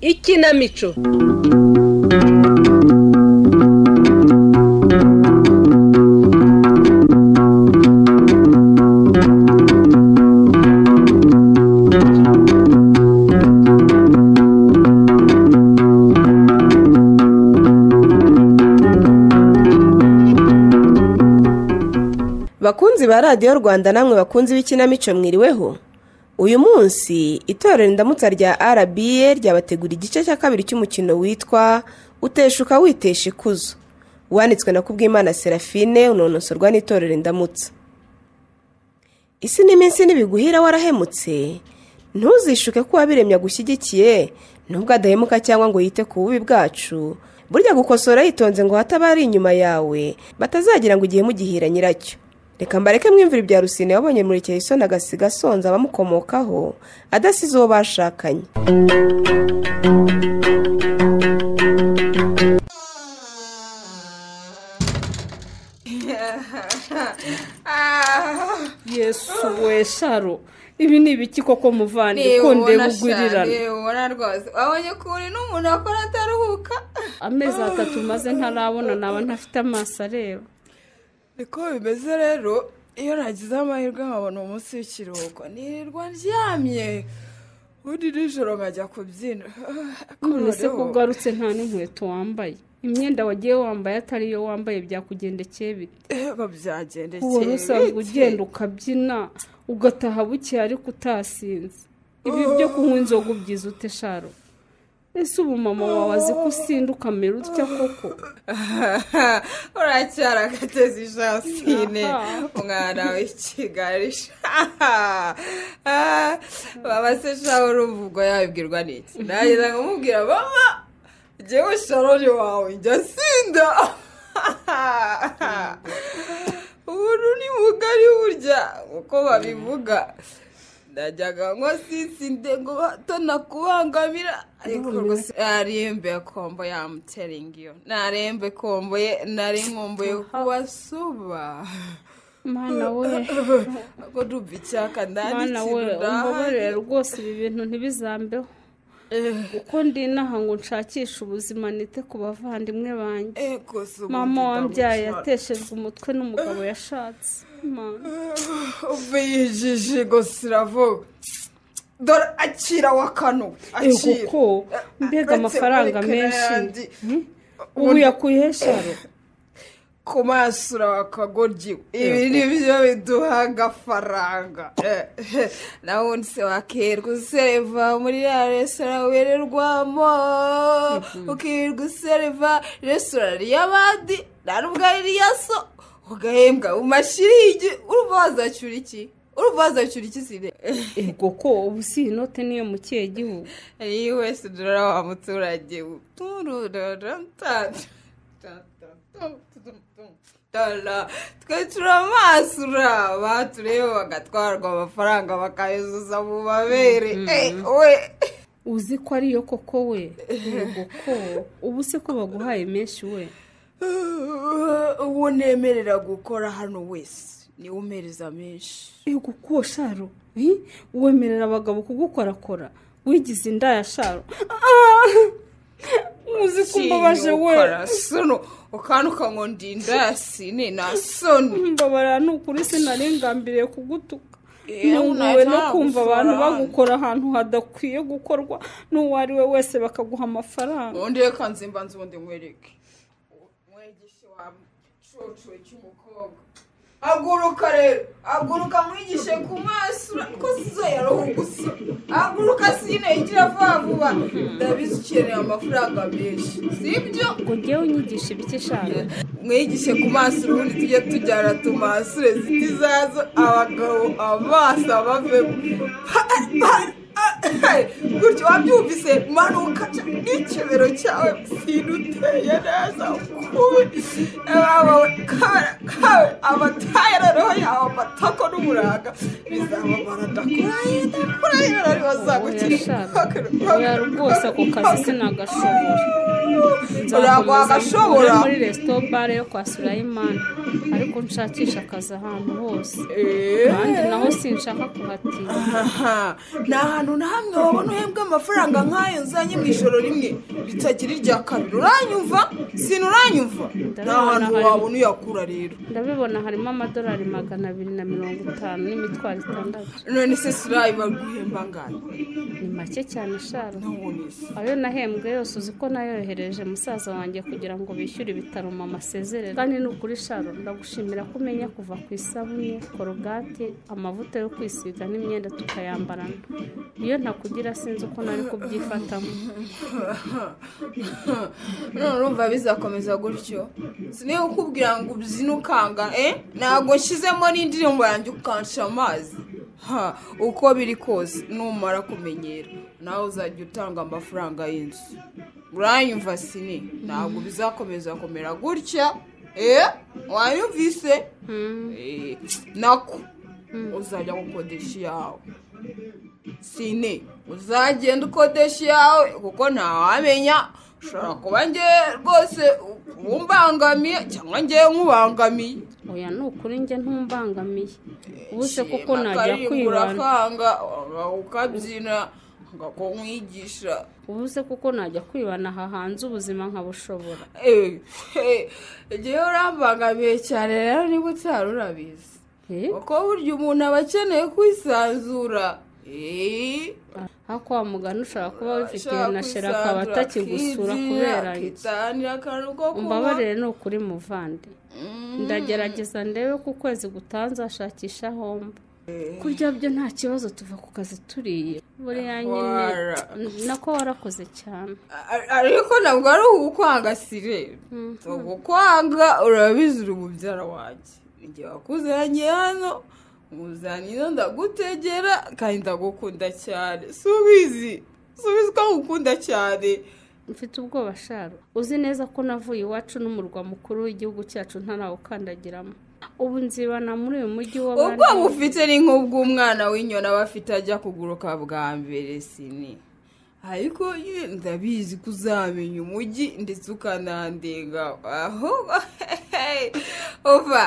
ikinamico bakunzi ba radiyo rwanda namwe bakunzi b'ikinamico mwiriweho uyu munsi itorero indamutsa rya rba ryabategura igice cya kabiri cy'umukino witwa uteshuka witesha ikuzo wanditswe na kubwimana serafine unonosorwa n'itorero indamutsa isi n'iminsi n'ibiguhira warahemutse ntuzishuke ko uwabiremye agushyigikiye nubwo adahemuka cyangwa ngo yite ku bubi bwacu burya gukosora yitonze ngo hataba ari inyuma yawe batazagira ngo ugihe mugihira nyiracyo reka mbareke mwimvura ibya rusine wabonye muri isoni agasiga asonza abamukomokaho adasize uwo bashakanye yesu we sharo ibi ni ibiki koko muvandi ukunde gugurirana ubona rwose wabonye ukuntu n'umuntu akora ataruhuka amezi atatu maze ntarabona naba ntafite amaso areba niko bimeze rero iyo nagize amahirwe nkabona umunsi w'ikiruhuko nirirwa ndyamye ubundi nijoro nkajya kubyina none se ko ugarutse nta n'inkweto wambaye imyenda wagiye wambaye atari iyo wambaye byakugendekeye bite yego byagendekeye uwari usanzwe bite? ugenda ukabyina ugataha buke ariko utasinze ibi byo kunywa inzoga ubyiza ute sharo ese ubu mama wawe azi ko usinda ukamera utya koko uracyari agatezi jasine Aha. umwana w'ikigali mama se shaho urumva ubwo yabibwirwa n'iki nagize nkamubwira mama ngewe sharoni wawe njya sinda ubu ni mugari burya uko babivuga najyaga ngo sisinde ngo bato nakubangamira ariko ubwo si- narembe kombo yamuteringiyo narembe kombo ye nari nkumbuye kubasuba mwana we ngo ndumva icyaka ndani mwana we umbabarire rwose ibi bintu ntibizambeho kuko ndi inaha ngo nshakishe ubuzima nite ku bavandimwe banjye mama wambyaye yateshejwe umutwe n'umugabo yashatse Mana. uve yijije gusa iravuga dore akira wa kano Eh, akira kuko mbega uretse amafaranga muri menshi Karayandi. Hmm? ubu yakuyehe sharo ku maso urabakagoryi ibi ni byo biduha agafaranga Eh, eh, na wundi se wakirirwa useriva muri ya resitora wererwamo ukirirwa useriva resitora y'abandi nta n'ubwo ari iya so ugahembwa mu mashiringi urumva wazacyura iki urumva wazacyura iki sine ego ko ubu si inote niyo mu kihe gihugu iyi wese dore wa muturage twe turi amaso uraba turebe bagatwarwa amafaranga bakayazuza mu mabere Eh, we uzi ko ariyo koko we ego ko ubu se ko baguhaye menshi we uwo nemerera gukora hano wese niwe umereza menshi ego ko sharo Eh, wemerera abagabo kugukorakora wigize indaya sharo Ah! uzi ko umbabaje we sono ukanuka ngo ndinda yasine na soni mbabarira ni ukuri sinari ngambiriye kugutuka Eh, ntunguwe no nta kumva abantu mafaranga. bagukora ahantu hadakwiye gukorwa n'uwo ari we wese bakaguha amafaranga ubundi reka nzimbanza ubundi nkwereke mwigishe wa cucuwe cy'umukobwa aguruka rero aguruka mwigishe ku maso ko sizo yaruhugusa aguruka sine igira vuba vuba ndabizi ukeneye amafaranga menshi sibyo ngo njyewe unyigishe ibiki sharo mwigishe ku maso ubundi tujye tujyana tumasure zitizazo abagabo amaso abavemo gutya wabyumvise manuka n'ikibero cyawe sinuteye neza ukundi abawe kawe amatayararo yawe amatako n'umuranga bizababara ndakuraye ndakuraye rero bazagukira oya rwose ako kazi sinagashobora ntabwo wagashobora muri resito bare yo kwa surayimani ariko nshakisha akazi ahantu hose kandi naho sinshaka kuhatinya aha ni ahantu na hamwe wabona uhembwa amafaranga nk'ayo nzanye mu ijoro rimwe bitagira irya kabiri uranyumva sinuranyumva ni ahantu wabona uyakura rero ndabibona harimo amadolari magana abiri na mirongo itanu n'imitwaro itandatu none se surayi baguhemba angahe ni make cyane sharo ayo nahembwe yose uzi ko nayohereje musaza wanjye kugira ngo bishyure ibitaro mama asezerere kandi ni ukuri sharo ndagushimira ko umenya kuva ku isabune korogate amavuta yo kwisiga n'imyenda tukayambarana iyo ntakugira sinzi uko nari kubyifatamo none urumva bizakomeza gutyo siniyo ukubwira ngo ubyine ukanga eh ntabwo nshyizemo n'indirimbo yanjye ukansha amazi ha uko biri kose numara kumenyera nawe uzajya utanga amafaranga y'inzu uranyumva sini ntabwo bizakomeza kumera gutya eh wayumvise Eh, nako uzajya gukodesha iyawe sine uzagenda ukodesha iyawe kuko ntawamenya ushobora kuba nge rwose umbangamiye cyangwa ngewe nkubangamiye oya ni ukuri njye ntumbangamiye ubu se kuko Shima, najya akaririmbo kwibana urakanga wanga ukabyina akakumwigisha ubu se kuko najya kwibana aha hanze ubuzima nkabushobora Eh, eh, ngewe urambangamiye cyane rero niba utari urabizi Eh? kuko burya umuntu aba akeneye kwisanzura Eh, aho kwa muganga ushobora kuba wifitiye ashaka na shera akaba kwisanzura, atakigusura akibyinira, kubera iki akitanira akantu ko kunywa. umbabarire ni ukuri muvande Mm. ndagerageza ndebe ko ukwezi gutanze ashakisha homba kurya byo nta kibazo tuva ku kazi turiye buriya nyine Wara. nako warakoze cyane Ar- ariko ntabwo ari ugukwanga sire ugukwanga urabizi uri mubyara wanjye igihe wakuzanye hano muzanye ino ndagutegera kandi ndagukunda cyane subizi subizi ko ngukunda cyane mfite ubwoba sharo uzi neza ko navuye iwacu n'umurwa mukuru w'igihugu cyacu ntarawukandagiramo ubu nzibana muri uyu mujyi ubwo w'abandi bufite ni nk'ubw'umwana w'inyoni aba afite ajya kuguruka bwa mbere sini ariko nyine ndabizi ko uzamenya umujyi ndetse ukanandenga ahubwo uva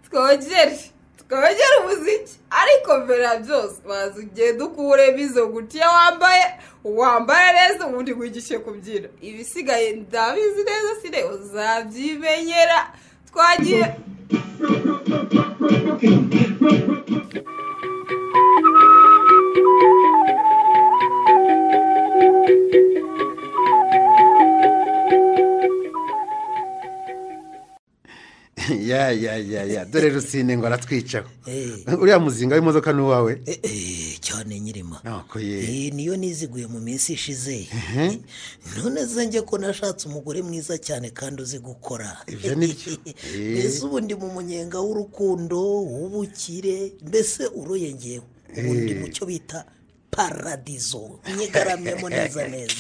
twongere twongere umuziki ariko mbere ya byose baza ugenda ukuremo izo gutiya wambaye wambaye neza ubundi wigishe kubyina ibisigaye ndabizi neza sine uzabyimenyera twagiye ya ya ya ya dore rusine ngo aratwicaho uriya muzinga w'imodoka ni uwawe Eh, eh, cyane nyirima ntabwo ye Eh, niyo niziguye mu minsi ishize Eh, none se njye ko nashatse umugore mwiza cyane kandi uzi gukora Ibyo ni byo. Eh. mbese ubu ndi mu munyenga w'urukundo w'ubukire mbese uroye ngewe ubu ndi mu cyo bita paradizo nyigaramyemo neza neza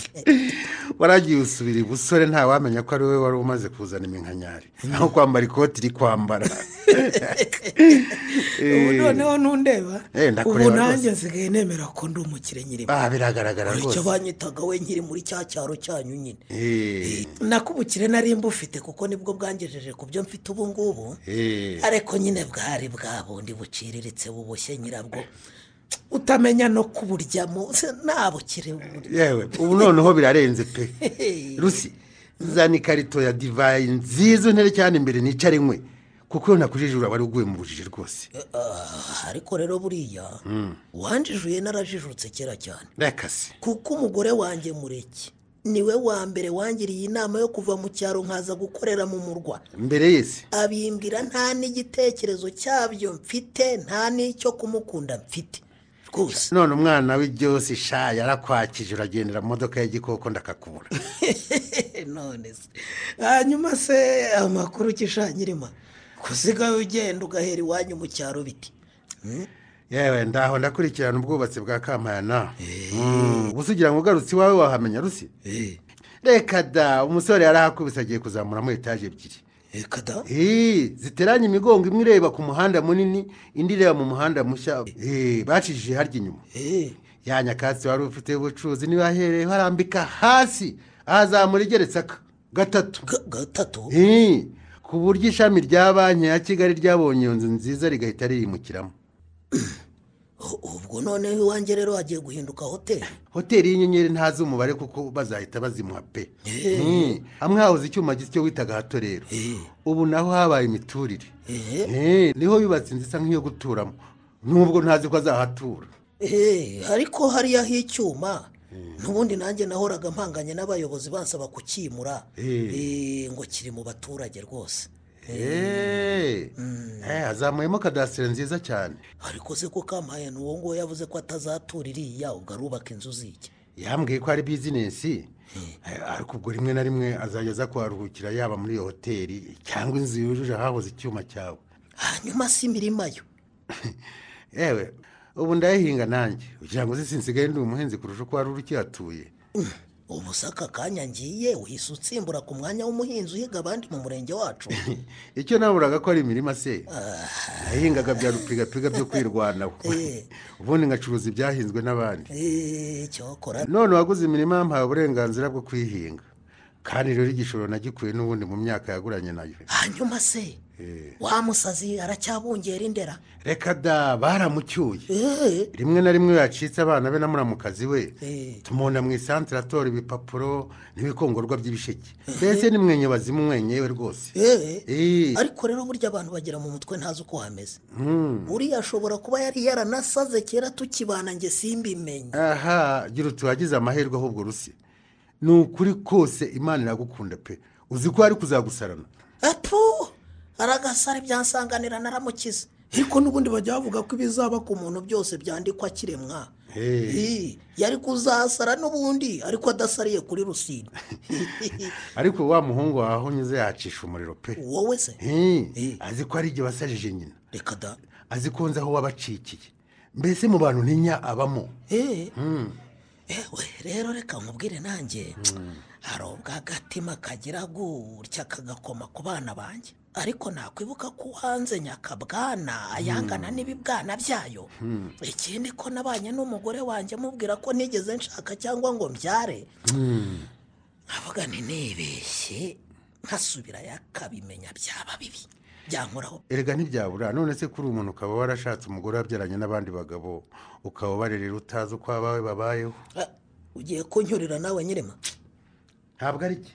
waragiye usubira ibusore ntawamenya ko ari we wari umaze kuzana iminkanyari aho kwambara ikoti iri kwambara ubu Eh, noneho ntundeba Eh, ubu ndakureba nanjye nsigaye nemera ko ndi umukire nyirima ah, biragaragara icyo rwose banyitaga we nkiri muri cya cyaro cyanyu nyine Eh, nako ubukire nari mbufite kuko nibwo bwangejeje ku byo mfite ubu ngubu eh. ariko nyine bwari bwa bundi buciriritse buboshye nyirabwo utamenya no kuburyamo se nta bukire buri yewe ubu noneho birarenze pe rusi zana ikarito ya divayi nziza untere cyane imbere nicare nkwe kuko iyo nakujijura wari uguye mu bujiji rwose Ah, ariko rero buriya wanjijuye narajijutse kera cyane rekase kuko umugore wanjye mureke niwe wa mbere wangiriye inama yo kuva mu cyaro nkaza gukorera mu murwa mbere yese abimbwira nta n'igitekerezo cyabyo mfite nta n'icyo kumukunda mfite rwose none umwana w'ibyose sha yarakwakije uragendera mu modoka ya gikoko ndakakubura none se hanyuma se amakuru ukishanyirima kuziga ugenda ugahera iwanyu mu cyaro biti yewe ndaho ndakurikirana ubwubatsi bwa kampana Mm, gusa ugira ngo ugarutse iwawe wahamenya rusi Eh, reka da umusore yarahakubise agiye kuzamuramo etaje ebyiri reka da Eh, ziteranye imigongo imwe ireba ku muhanda munini indi ireba mu muhanda mushya Eh, bacishije harya inyuma Eh, ya nyakatsi wari ufite ubucuruzi niba ahereye harambika hasi ahazamura igeretse aka gatatu ga- gatatu Eh, ku buryo ishami rya banki ya kigali ryabonye iyo nzu nziza rigahita ririyimukiramo U- ubwo none iwanjye rero hagiye guhinduka hoteli hoteli y'inyenyeri ntazi umubare kuko bazahita bazimuha pe Eh. Mm, hamwe hahoze icyuma gito witaga hato rero Eh, ubu naho habaye imiturire eh, Eh, niho yubatse inzu isa nk'iyo guturamo nubwo ntazi ko azahatura eh, ariko hariya h'icyuma n'ubundi nanjye nahoraga mpanganye n'abayobozi bansaba kukimura Eh. Eh, ngo kiri mu baturage rwose Eh, eh, hazamuyemo kadasire nziza cyane ariko se ko kampaye uwo nguwo yavuze ko atazatura iriya ubwo arubaka inzu zijya yambwiye ko ari bizinesi Eh, ariko ubwo rimwe na rimwe azajya aza kuharuhukira yaba muri iyo hoteli cyangwa inzu yujuje ahahoze icyuma cyawe hanyuma si imirima yo yewe ubu ndayihinga nanjye kugira ngo zisi nsigaye ndi umuhinzi kurusha uko wari uri ukihatuye ubu se aka kanya ngiye uhise utsimbura ku mwanya w'umuhinzi uhiga abandi mu murenge wacu icyo naburaga ko ari imirima se nayihingaga bya rupigapiga byo kwirwanaho Eh. ubundi ngacuruza ibyahinzwe n'abandi Eh, cyokora none uwaguze imirima yampaye uburenganzira bwo kuyihinga kandi rero igishoro nagikuye n'ubundi mu myaka yaguranye nayo hanyuma se wa musazi aracyabungera indera reka da baramucyuye Eh, rimwe na rimwe yacitse abana be na muramukazi we Eh. tumubona mu isantere atora ibipapuro n'ibikongorwa by'ibisheke mbese ni mwenye bazimu mwenyewe rwose eh. Eh, ariko rero burya abantu bagira mu mutwe ntazi uko hameze uriya ashobora kuba yari yaranasaze kera tukibana nge simbimenye aha gira uti wagize amahirwe ahubwo rusi ni ukuri kose imana iragukunda pe uzi ko ari kuzagusarana apu aragasara ibyansanganira naramukiza ariko n'ubundi bajya bavuga ko ibizaba ku muntu byose byandikwa akiremwa Eh, yari kuzasara n'ubundi ariko adasariye kuri rusine ariko wa muhungu wawe aho unyuze yacisha umuriro pe wowe se Eh, azi ko ari igihe wasajije nyina reka da azi ko nzi aho wabacikiye mbese mu bantu ntinya abamo Eh. ewe rero reka nkubwire nanjye hari ubwo agatima kagira gutya kagakoma ku bana banjye ariko nakwibuka ko uhanze nyakabwana ayangana n'ibibwana byayo ikindi ko nabanye n'umugore wanjye mubwira ko nigeze nshaka cyangwa ngo mbyare nkavuga nti nibeshye nkasubira yakabimenya byaba bibi byankoraho erega ntibyabura none se kuri umuntu ukaba warashatse umugore wabyaranye n'abandi bagabo ukaba ubarerera utazi uko abawe babayeho Ah, ugiye kunyurira nawe nyirima ntabwo ari cye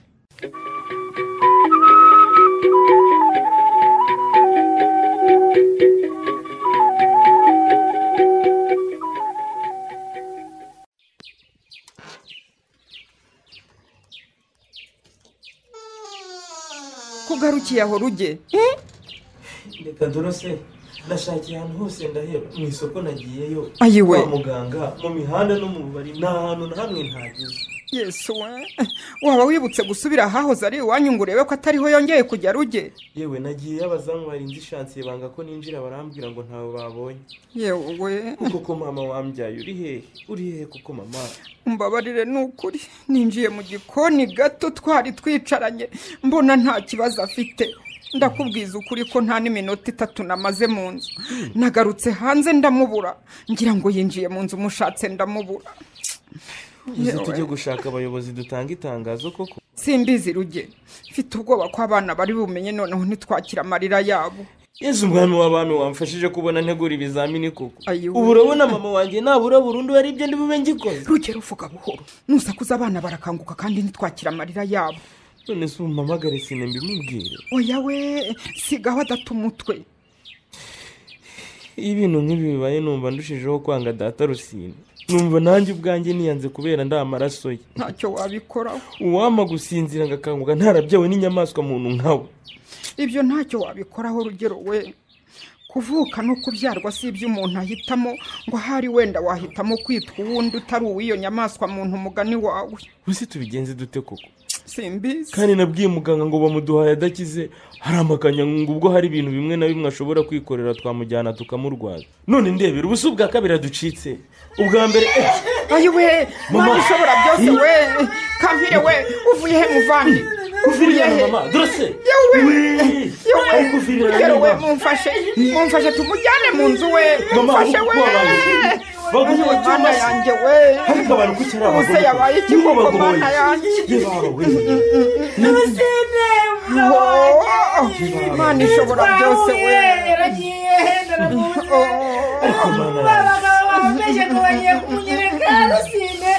kugarukiye aho ruge reka dorose ndashakiye ahantu hose ndaheba mu isoko nagiyeyo Ayiwe. kwa muganga mu mihanda no mu bubari nta hantu na hamwe ntageze yesu we waba wibutse gusubira ahahoze ari iwanyu ngo urebe ko atariho yongeye kujya ruge yewe nagiyeyo abazamu barinze ishansiye banga ko ninjira barambwira ngo ntawe babonye yewe koko mama wambyaye uri hehe uri hehe koko mama umbabarire ni ukuri ninjiye mu gikoni gato twari twicaranye mbona nta kibazo afite ndakubwiza ukuri ko nta n'iminota itatu namaze mu nzu nagarutse hanze ndamubura ngira ngo yinjiye mu nzu mushatse ndamubura uzi tujye gushaka abayobozi dutanga itangazo koko simbizi ruge mfite ubwoba ko abana bari bumenye noneho ntitwakire amarira yabo yezu umwami w'abami wamfashije kubona ntegura ibizamini koko Ayiwe. ubu urabona mama wanjye nabura burundu hari ibyo bube ngikoze rugero uvuga buhoro nusakuza abana barakanguka kandi ntitwakire amarira yabo none se umpamagare sine mbimubwire oya we sigaho adata umutwe iyo ibintu nk'ibi bibaye numva ndushijeho kwanga data rusine numva nanjye ubwanjye niyanze kubera ndi amaraso ye ntacyo wabikoraho uwampa gusinzira agakanguka ntarabyawe n'inyamaswa muntu nkawe ibyo ntacyo wabikoraho rugero we kuvuka no kubyarwa si ibyo umuntu ahitamo ngo ahari wenda wahitamo kwitwa uwundi utari uw'iyo nyamaswa muntu umugani wawe uzi tubigenze dute koko simbizi kandi nabwiye muganga ngo bamuduhaye adakize hari amakanyanga ubwo hari ibintu bimwe na bimwe ashobora kwikorera twamujyana tukamurwaza none ndebera ubusu bwa kabiri aducitse ubwa mbere eh, ayowe Mama. mama ushobora byose we kampire we uvuye he muvandi uvuye kuvirira he mama dorose Yewe. Wee. Yewe. ari kuvirira Rugero we mama mumfashe mumfashe tumujyane mu nzu we mama mumfashe we kubabaye baguze mu cyumba mana se yanjye we ariko abantu kuki ari ubuse abagore yabaye ikiboko mana yanjye Oh, Imana ishobora byose we yaragiye ndaramubuze Oh. abagabo bamubeshye ko bagiye kumunyereka rusine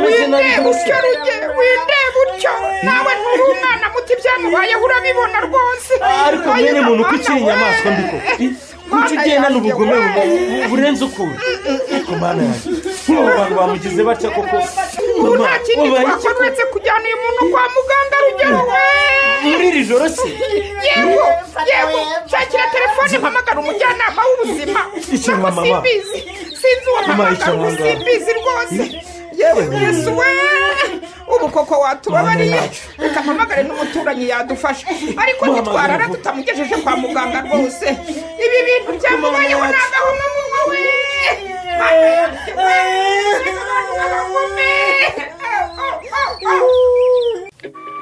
winde utyo ruge winde utyo nawe nturi umwana muto ibyamubayeho urabibona rwose ariko mwene muntu ko ukiri inyamaswa mbiko Mana kuki ugenda yanjye, n'ubugome we. bubu- burenze ukura ariko mana yanjye nk'abo bantu bamugize batya koko ubu mama nta kindi wabaye iki twakora uretse kujyana uyu muntu kwa muganga rugero we muri iri joro se yewe yewe nshakira telefone mpamagara umujyanama w'ubuzima Icara, ntabwo mama. simbizi sinzi uwo Mama, mpamagara icara ubu ahangaha. simbizi rwose yewe yesu we ubu koko watubabariye Mama, yacu. reka mpamagare n'umuturanyi yadufasha ariko Mama, ntitwarara yacu. tutamugejeje kwa muganga rwose ibi bintu byamubayeho Mama, ni yacu. agahomamunwa we Mana yanjye, we. Reka abantu babagome. Oh, oh, oh, oh.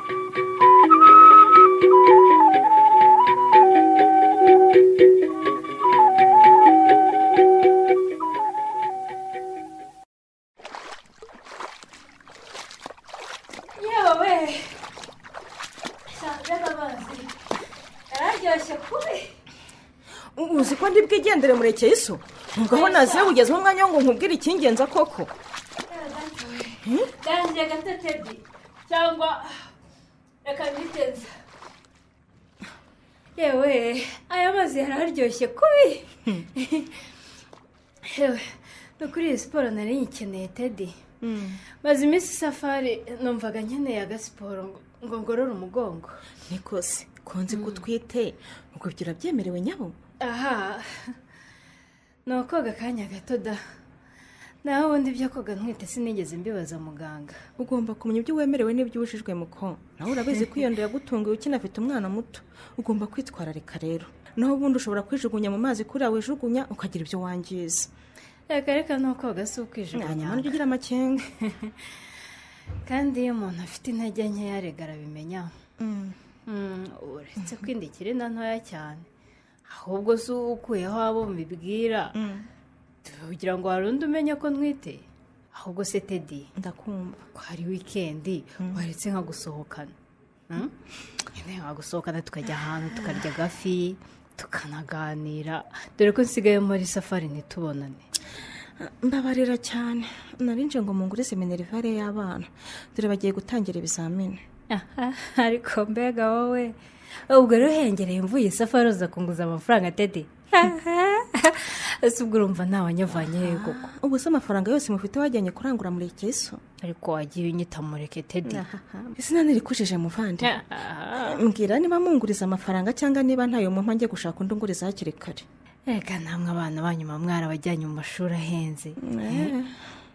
yewe nshaka amazi yararyoshye kubi uzi ko ndi bwigendere murekeye iso nubwo aho naziye kugeza umwanya wo ngo nkubwire ikingenza koko ndangiye gato tedi cyangwa reka mbiteze yewe aya mazi yararyoshye kubi yewe ni ukuri iyi siporo nari nyikeneye tedi maze iminsi safari numvaga nkeneye agasiporo ngo- ngo ngorore umugongo niko se konzi ko utwite ubwo ibyo urabyemerewe nyabo aha ni ukoga akanya gato da naho ubundi ibyo koga ntwite sinigeze mbibaza muganga ugomba kumenya ibyo wemerewe n'ibyo ubujijwe muko nawe urabizi ko iyo nda yagutunguye ukinafite umwana muto ugomba kwitwararika rero naho ubundi ushobora kwijugunya mu mazi kuriya wijugunya ukagira ibyo wangiza reka reka ni ukoga si ukwijugunya hanyuma niryo ugira amakenga kandi iyo umuntu afite intege nkeya arega arabimenya Mm, uretse kwindikira inda ntoya cyane ahubwo si wowe ukuyeho abo mubibwira kugira ngo hari undi umenya ko ntwite ahubwo se tedi ndakumva ko hari wikendi waretse nka gusohokana Mm? nyine wagusohokana tukajya ahantu tukarya agafi tukanaganira dore ko nsigaye muri safari ntitubonane mbabarira cyane narinje ngo mungure seminarivare y'abana dore bagiye gutangira ibizamini aha ariko mbega wowe ubwo rero uhengereye mvuye safari uza kunguza amafaranga tedi ese ubwo urumva ntawanyavanye he koko ubu se amafaranga yose mufite wajyanye kurangura muri iki so ariko wagiye unyita mureke tedi izina ntirikujije muvandi mbwira niba munguriza amafaranga cyangwa niba ntayo mumpa njye gushaka undi unguriza hakiri kare reka namwe abana banyuma mwarabajyanye mu mashuri ahenze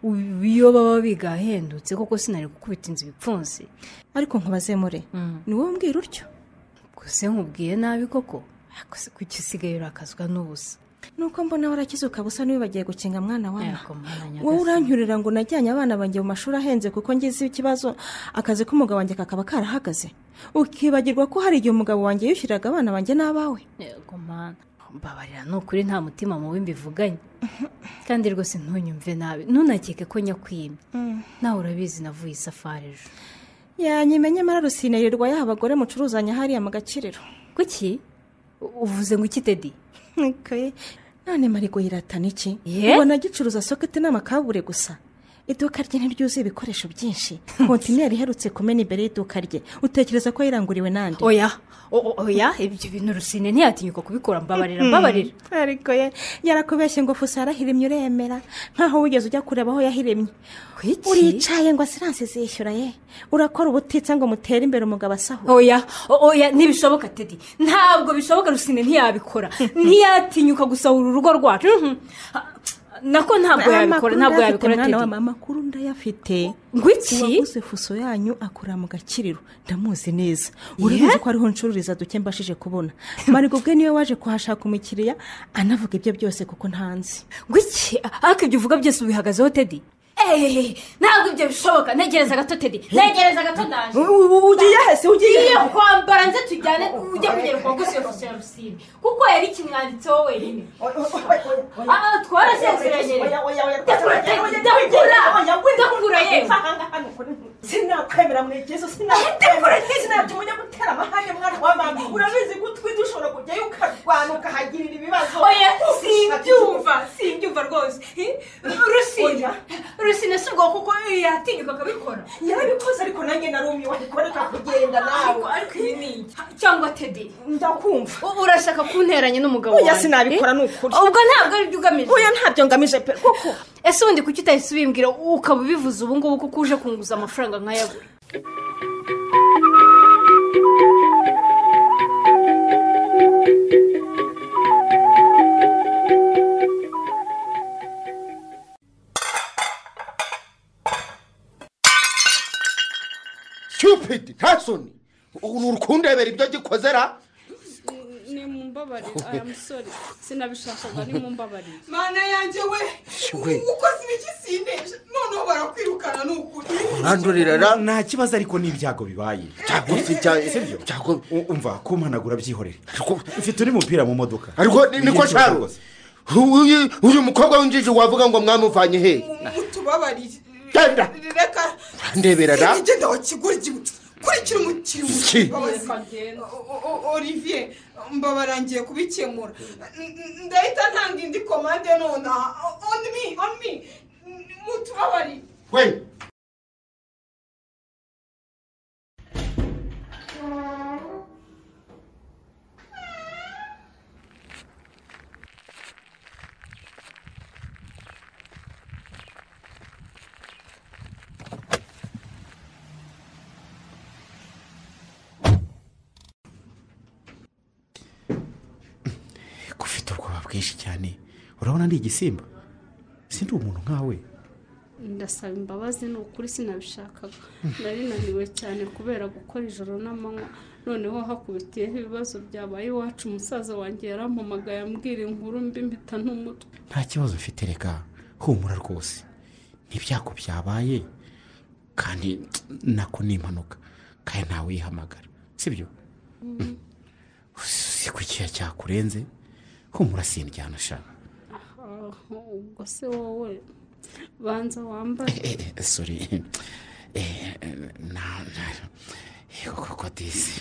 Ubu iyo baba biga ahendutse koko sinari gukubita inzu ibipfunsi ariko nkubazemure ni wowe umbwira utyo gusa nkubwiye nabi koko ariko se kuki usigaye urakazwa n'ubusa nuko mbona warakize ukaba usa n'uyu bagiye gukinga mwana wawe Ariko mwana nyagasani. wowe uranyurira ngo najyanye abana banjye mu mashuri ahenze kuko ngize ikibazo akazi k'umugabo wanjye kakaba karahagaze ukibagirwa ko hari igihe umugabo wanjye yishyuriraga abana banjye n'abawe yego mana mbabarira ni ukuri nta mutima mubi mbivuganye kandi rwose ntunyumve nabi ntunakeke ko nyakwimye nawe urabizi navuye isafari ejo yanyimenye mara rusine yirirwa yaha abagore mucuruzanya hariya mu gakiriro kuki U- uvuze ngo iki tedi Okay. none marigo yiratana iki Ye? ubona gicuruza soketi n'amakabure gusa iduka rye ntiryuzuye ibikoresho byinshi kontineri iherutse kumena imbere y'iduka rye utekereza ko yiranguriwe n'andi oya o- o- oya ibyo bintu rusine ntiyatinyuka kubikora mbabarira mbabarira ariko ye yarakubeshye ngo fuso yarahiremye uremera nkaho wigeze ujya kureba aho yahiremye Kuki? uricaye ngo asiranse zishyura ye urakora ubutitsa ngo mutere imbere umugabo asahura oya o- oya ntibishoboka tedi ntabwo bishoboka rusine ntiyabikora ntiyatinyuka gusahura urugo rwacu Mhm. Ah, nako ntabwo yabikora ntabwo yabikora mwana wa tedi mama makuru ndayafite ngo iki uwaguze fuso yanyu akora mu gakiriro ndamuzi neza urabizi ko ariho ncururiza duke mbashije kubona marigo ubwe niwe waje kuhashaka umukiriya anavuga ibyo byose kuko ntanzi ngo iki ariko ibyo uvuga byose ubihagazeho tedi eee ntabwo ibyo bishoboka ntegereza gato tedi ntegereza gato ndaje ugiye hese tugiye kwambara nze tujyane ujye kugera ku baguzi yose ya rusine kuko yari ikimwanditseho wenyine aha twarasezeranye ndakura ndakura yewe sinakwemera mwegezo sinakwemera sinabyo mujya gutera amahane mwana wa mama urabizi ko utwite ushobora kujyayo ukarwana ukahagirira ibibazo oya simbyumva simbyumva rwose rusine rusine si ubwo kuko yatinyuka akabikora yarabikoze ariko nanjye narumiwe ariko reka kugenda nawe ariko iyi ni iki cyangwa tedi ndakumva U- urashaka kunteranya n'umugabo Oya, wanjye sinabikora, ni ukuri. ubwo ntabwo aribyo ugamije oya ntabyo ngamije pe kuko ese ubundi kuki utahise ubimbwira ukaba ubivuze ubu ngubu kuko uje kunguza amafaranga nk'ayabura stupid ntasoni ni urukundebera ibyo gikozera ni mu mbabarire aya musore sinabishakaga ni mu mbabarire mana yanjye we we. ukoze ibiki sindeje noneho barakwirukana ni ukuri urandurira ra nta kibazo ariko n'ibyago bibaye cyangwa se cyangwa se Sibyo? cyangwa U- umva kumpanagura byihorere Ariko- mfite undi mupira mu modoka ariko ni- niko Nibyo sharo rwose. uyu uyu mukobwa w'injiji wavuga ngo mwamuvanye he mutubabarire genda reka urandebera ra genda wakigurye kurikira umukiriya Iki? umubabazi. O- o- o- olivier mbabarangiye kubikemura N- n- ndahita ntanga indi komande nonaha on me on me N- mutubabarire we gufite ubwoba bwinshi cyane urabona ndi igisimba sindi umuntu nkawe ndasaba imbabazi ni ukuri sinabishakaga nari naniwe cyane kubera gukora ijoro n'amanywa noneho hakubitiyeho ibibazo byabaye iwacu umusaza wanjye yarampamagaye ambwira inkuru mbi mpita n'umutwe nta kibazo ufite reka humura rwose n'ibyago byabaye kandi nako ni impanuka kandi ntawe uyihamagara sibyo uzi ko ikiya cyakurenze humura sindijyana ashaka aho ubwo se wowe banza wambare sori koko disi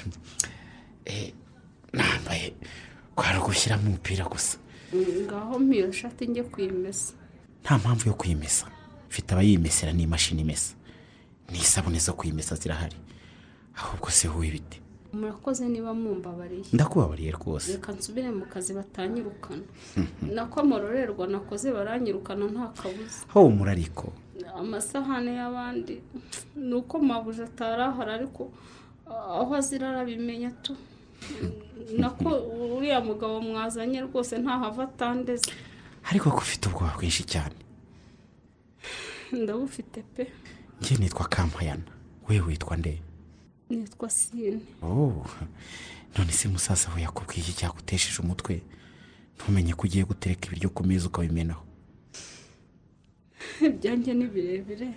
nambaye kwari gushyiramo umupira gusa ngaho mpiyo shati njye kuyimesa nta mpamvu yo kuyimesa mfite abayimesera n'imashini imesa n'isabune zo kuyimesa zirahari ahubwo se wowe ibiti murakoze niba mumbabariye ndakubabariye rwose reka nsubire mu kazi batanyirukana nako amororerwa nakoze baranyirukana nta kabuza humura ariko amasahane y'abandi ni uko mabuja atarahara ariko aho azira arabimenya tu nako uriya mugabo mwazanye rwose ntahava atandeze ariko ko ufite ubwoba bwinshi cyane ndabufite pe njye nitwa kampayana we witwa nde nitwa sine Oh, none se musaza we yakubwiye iki cyagutesheje umutwe ntumenye ko ugiye gutereka ibiryo ku meza ukabimenaho ibyanjye ni birebire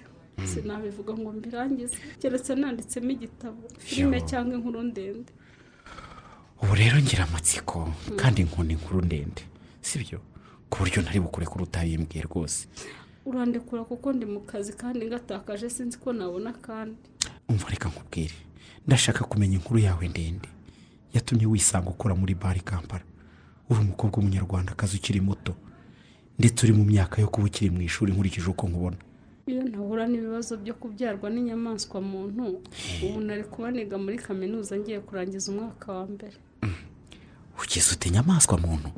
sinabivuga ngo mbirangize keretse nanditsemo igitabo filime cyangwa inkuru ndende ubu rero ngira amatsiko kandi nkunda inkuru ndende sibyo ku buryo ntari bukure kuri utayimbwiye rwose urandekura kuko ndi mu kazi kandi ngatakaje sinzi ko nabona kandi umva reka nkubwire ndashaka kumenya inkuru yawe ndende yatumye wisanga ukora muri bari kampala uri umukobwa w'umunyarwandakazi ukiri muto ndetse uri mu myaka yo kuba ukiri mu ishuri nkurikije uko nkubona iyo ntahura n'ibibazo byo kubyarwa n'inyamaswa muntu ubu nari kuba niga muri kaminuza ngiye kurangiza umwaka wa mbere ugize ute inyamaswa muntu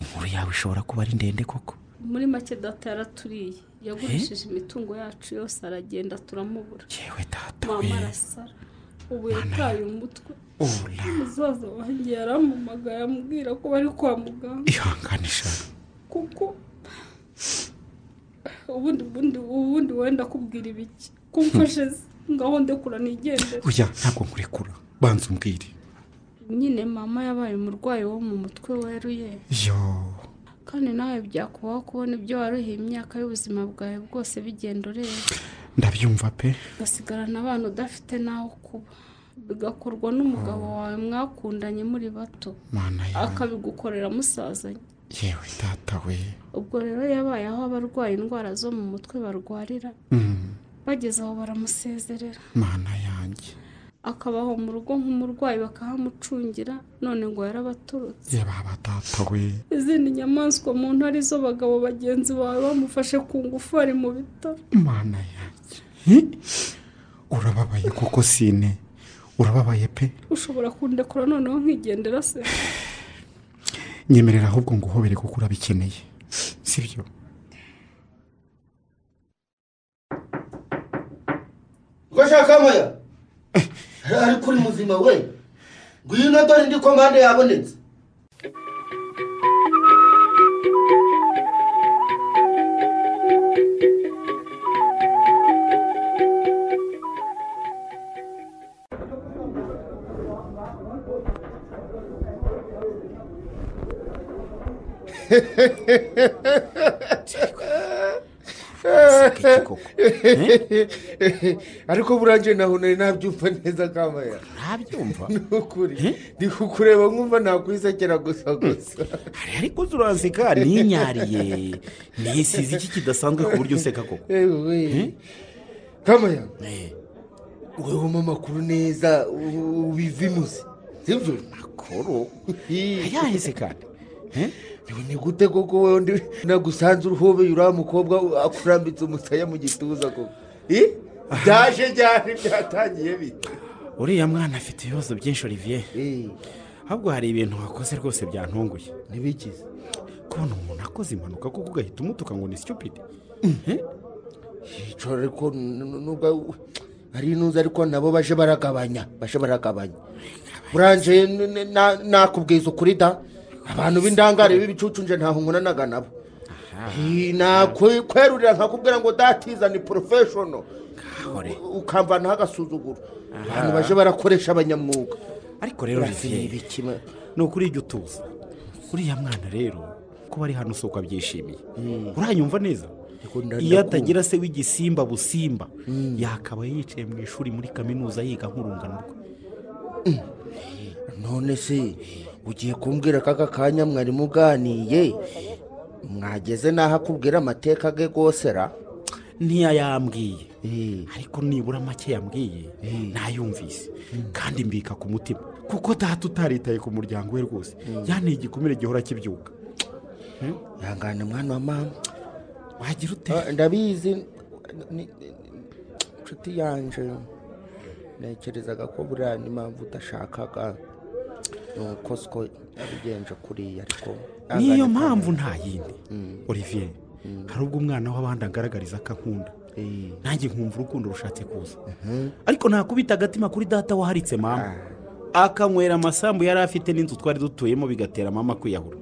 inkuru yawe ishobora kuba ari ndende koko muri make data yaraturiye yagurishije imitungo yacu yose aragenda turamubura yewe data we mama arasara ubu yataye umutwe ubona umusaza wanjye yaramumagaye ambwira ko bari kwa muganga ihangane shaka kuko ubundi ubundi ubundi wenda kubwira ibiki kumfashe se ngaho ndekura nigendere burya ntabwo nkurekura banza umbwire nyine mama yabaye umurwayi wo mu mutwe weruye yo kandi nawe byakubaho kubona ibyo waruhiye imyaka y'ubuzima bwawe bwose bigenda ureba ndabyumva pe ugasigarana abana udafite n'aho kuba bigakorwa n'umugabo wawe mwakundanye muri bato mana yawe akabigukorera musazanye yewe data we ubwo rero yabaye aho abarwaye indwara zo mu mutwe barwarira Mm, bageze aho baramusezerera mana yanjye akabaho mu rugo nk'umurwayi bakahamucungira none ngo yarabaturutse yaba data we izindi nyamaswa mu nto arizo bagabo bagenzi bawe bamufashe ku ngufu ari mu bitaro mana yanjye Hi! urababaye koko sine urababaye pe ushobora kundekura noneho nkigendera se nyemerera ahubwo ngo uhobere kuko urabikeneye sibyo ko shaka moya ariko uri muzima we ngwino dore indi komande yabonetse ariko burangije naho nari nabyumva neza kamaya ntabyumva ni ukuri ndi kukureba nkumva nakwisekera gusa gusa ariko turanseka ninyariye nisize iki kidasanzwe ku buryo useka koko Ewe. kamaya webamo amakuru neza u- ubivimuze sibyo koro yahise kandi Yewe, ni gute koko wewe ndi nagusanze uruhobeye uriya mukobwa akurambitse umusaya mu gituza koko Eh? byaje cyane byatangiye bite uriya mwana afite ibibazo byinshi olivier Eh, ahubwo hari ibintu wakoze rwose byantunguye ntibikize kubona umuntu akoze impanuka kuko ugahita umutuka ngo ni stupid yicara ariko n- n- nubwo ari inuze ariko nabo baje baragabanya baje baragabanya buranje n- n- na- nakubwiza ukuri da abantu b'indangare b'ibicucu nje ntaho nkunanaga nabo Eh, nakwerurira nkakubwira ngo datiza ni porofeshono hore ukamvanaho agasuzuguro abantu baje barakoresha abanyamwuga ariko rero Ni olivier ibiki ma- ni ukuri ujya utuza uriya mwana rero kuba ari hano usoko abyishimiye uranyumva neza iyo atagira se w'igisimba busimba yakaba yicaye mu ishuri muri kaminuza yiga nk'urungano rwe none se ugiye kumbwira ko aka kanya mwari muganiye mwageze n'aho akubwira amateka ge rwose ra ntiyayambwiye Eh, ariko nibura make yambwiye ntayumvise kandi mbika ku mutima kuko data utaritaye ku muryango we rwose yanteye igikomere gihora kibyuka ihangane mwana wa mama wagira ute Ah, ndabizi ni- ni- inshuti yanje ntekerezaga ko buriya n'impamvu udashakaga ni uko siko yabigenje kuriya ariko niyo ihangane, mpamvu nta yindi olivier hari ubwo umwana w'abandi agaragariza ko ankunda Eh, nanjye nkumva urukundo rushatse kuza ariko nakubita agatima kuri data waharitse mama akanywera amasambu yari afite n'inzu twari dutuyemo bigatera mama kwiyahura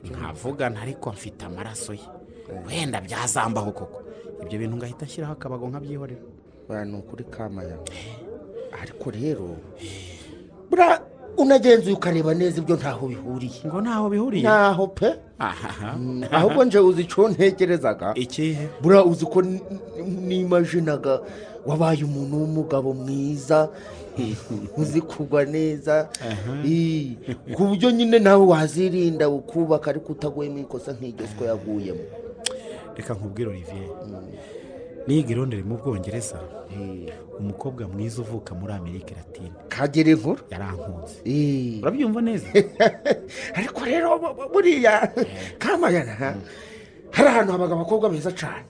nkavuga ntariko mfite amaraso ye wenda byazambaho koko ibyo bintu ngahita ashyiraho akabago nkabyihorera buriya ni ukuri kamaya ariko rero buriya unagenzuye ukareba neza ibyo ntaho bihuriye ngo ntaho bihuriye ntaho pe aha ahubwo nje uzi icyo ntekerezaga ikihe buriya uzi ko n- n- nimajinaga wabaye umuntu w'umugabo mwiza uzi kugwa neza Eh, ku buryo nyine nawe wazirinda ukubaka ariko utaguyemo ikosa nk'iryo siko yaguyemo reka nkubwire olivier niga i Londres mu bwongereza Eh, umukobwa mwiza uvuka muri amerika latine kagere inkuru yarankunze Eh, urabyumva neza ariko rero bu- bu- buriya kamayana hari ahantu habaga abakobwa beza cyane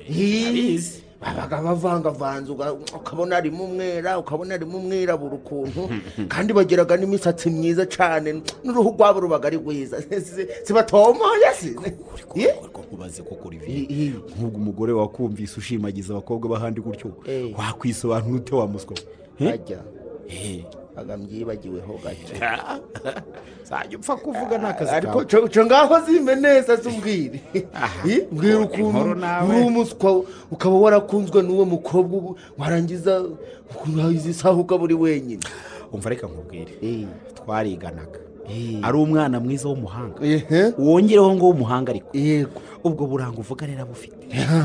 Ndabizi. babaga bavangavanze uga- ukabona harimo umwera ukabona harimo umwirabura ukuntu kandi bagiraga n'imisatsi myiza cyane n'uruhu rwabo rubaga ari rwiza sibatomoye se Eh? ariko nkubaze koko Eh, olivier eh. nk'ubwo umugore wakumvise ushimagiza abakobwa b'ahandi gutyo Eh. wakwisobanura ute wa muswa we? Eh? Ajya. Eh, agamyibagiweho gake zajya upfa kuvuga ni akazi ariko kawe cyo- cyo ngaho zimbe neza zubwire Ih, mbwira ukuntu inkoro nawe. uri umuswa ukaba warakunzwe n'uwo mukobwa ubu warangiza ukuntu isaha ukaba uri wenyine umva reka nkubwire Eh, twariganaga eh. ari umwana mwiza w'umuhanga Ehe. wongereho ngo w'umuhanga ariko yego ubwo buranga uvuga rero abufite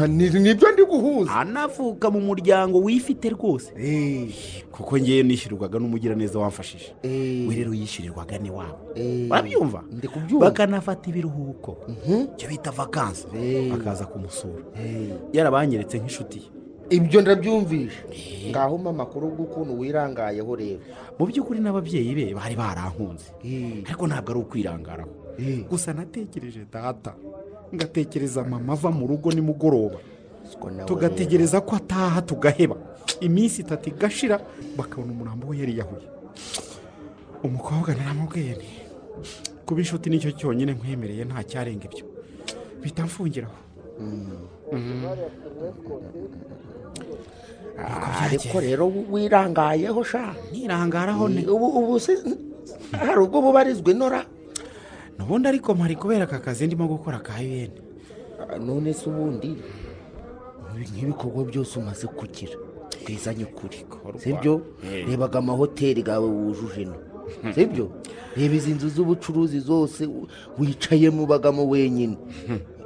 Ni- nibyo ndi guhuza anavuka mu muryango wifite rwose Eh, kuko ngewe nishyurirwaga n'umugiraneza wamfashije eh, we rero yishyurirwaga n'iwabo eh. urabyumva ndi kubyumva bakanafata ibiruhuko icyo bita vakansi Eh. bakaza kumusura Eh. yarabanyeretse nk'inshuti ye ibyo ndabyumvise ngaho mama kuri ubwo ukuntu wirangayeho rero mu by'ukuri n'ababyeyi be bari barankunze Eh, ariko ntabwo ari ukwirangaraho eh. gusa natekereje data ngatekereza mama ava mu rugo nimugoroba Siko nawe tugategereza ko ataha tugaheba iminsi itatu igashira bakabona umurambo we yariyahuye umukobwa naramubwiye nti kuba inshuti nicyo cyonyine nkwemereye nta cyarenga ibyo bita mfungiraho rero. ariko rero wirangayeho sha nirangaraho ne ubu ubu se hari ubwo bubarizwa inora nubundi ariko mpari kubera aka kazi ndimo gukora ka un Ah, none se ubundi ibi nk'ibikorwa byose umaze kugira twizanye ukuri sibyo rebaga amahoteli gawe wujuje ino sibyo reba izi nzu z'ubucuruzi zose u- wicayemo ubagamo wenyine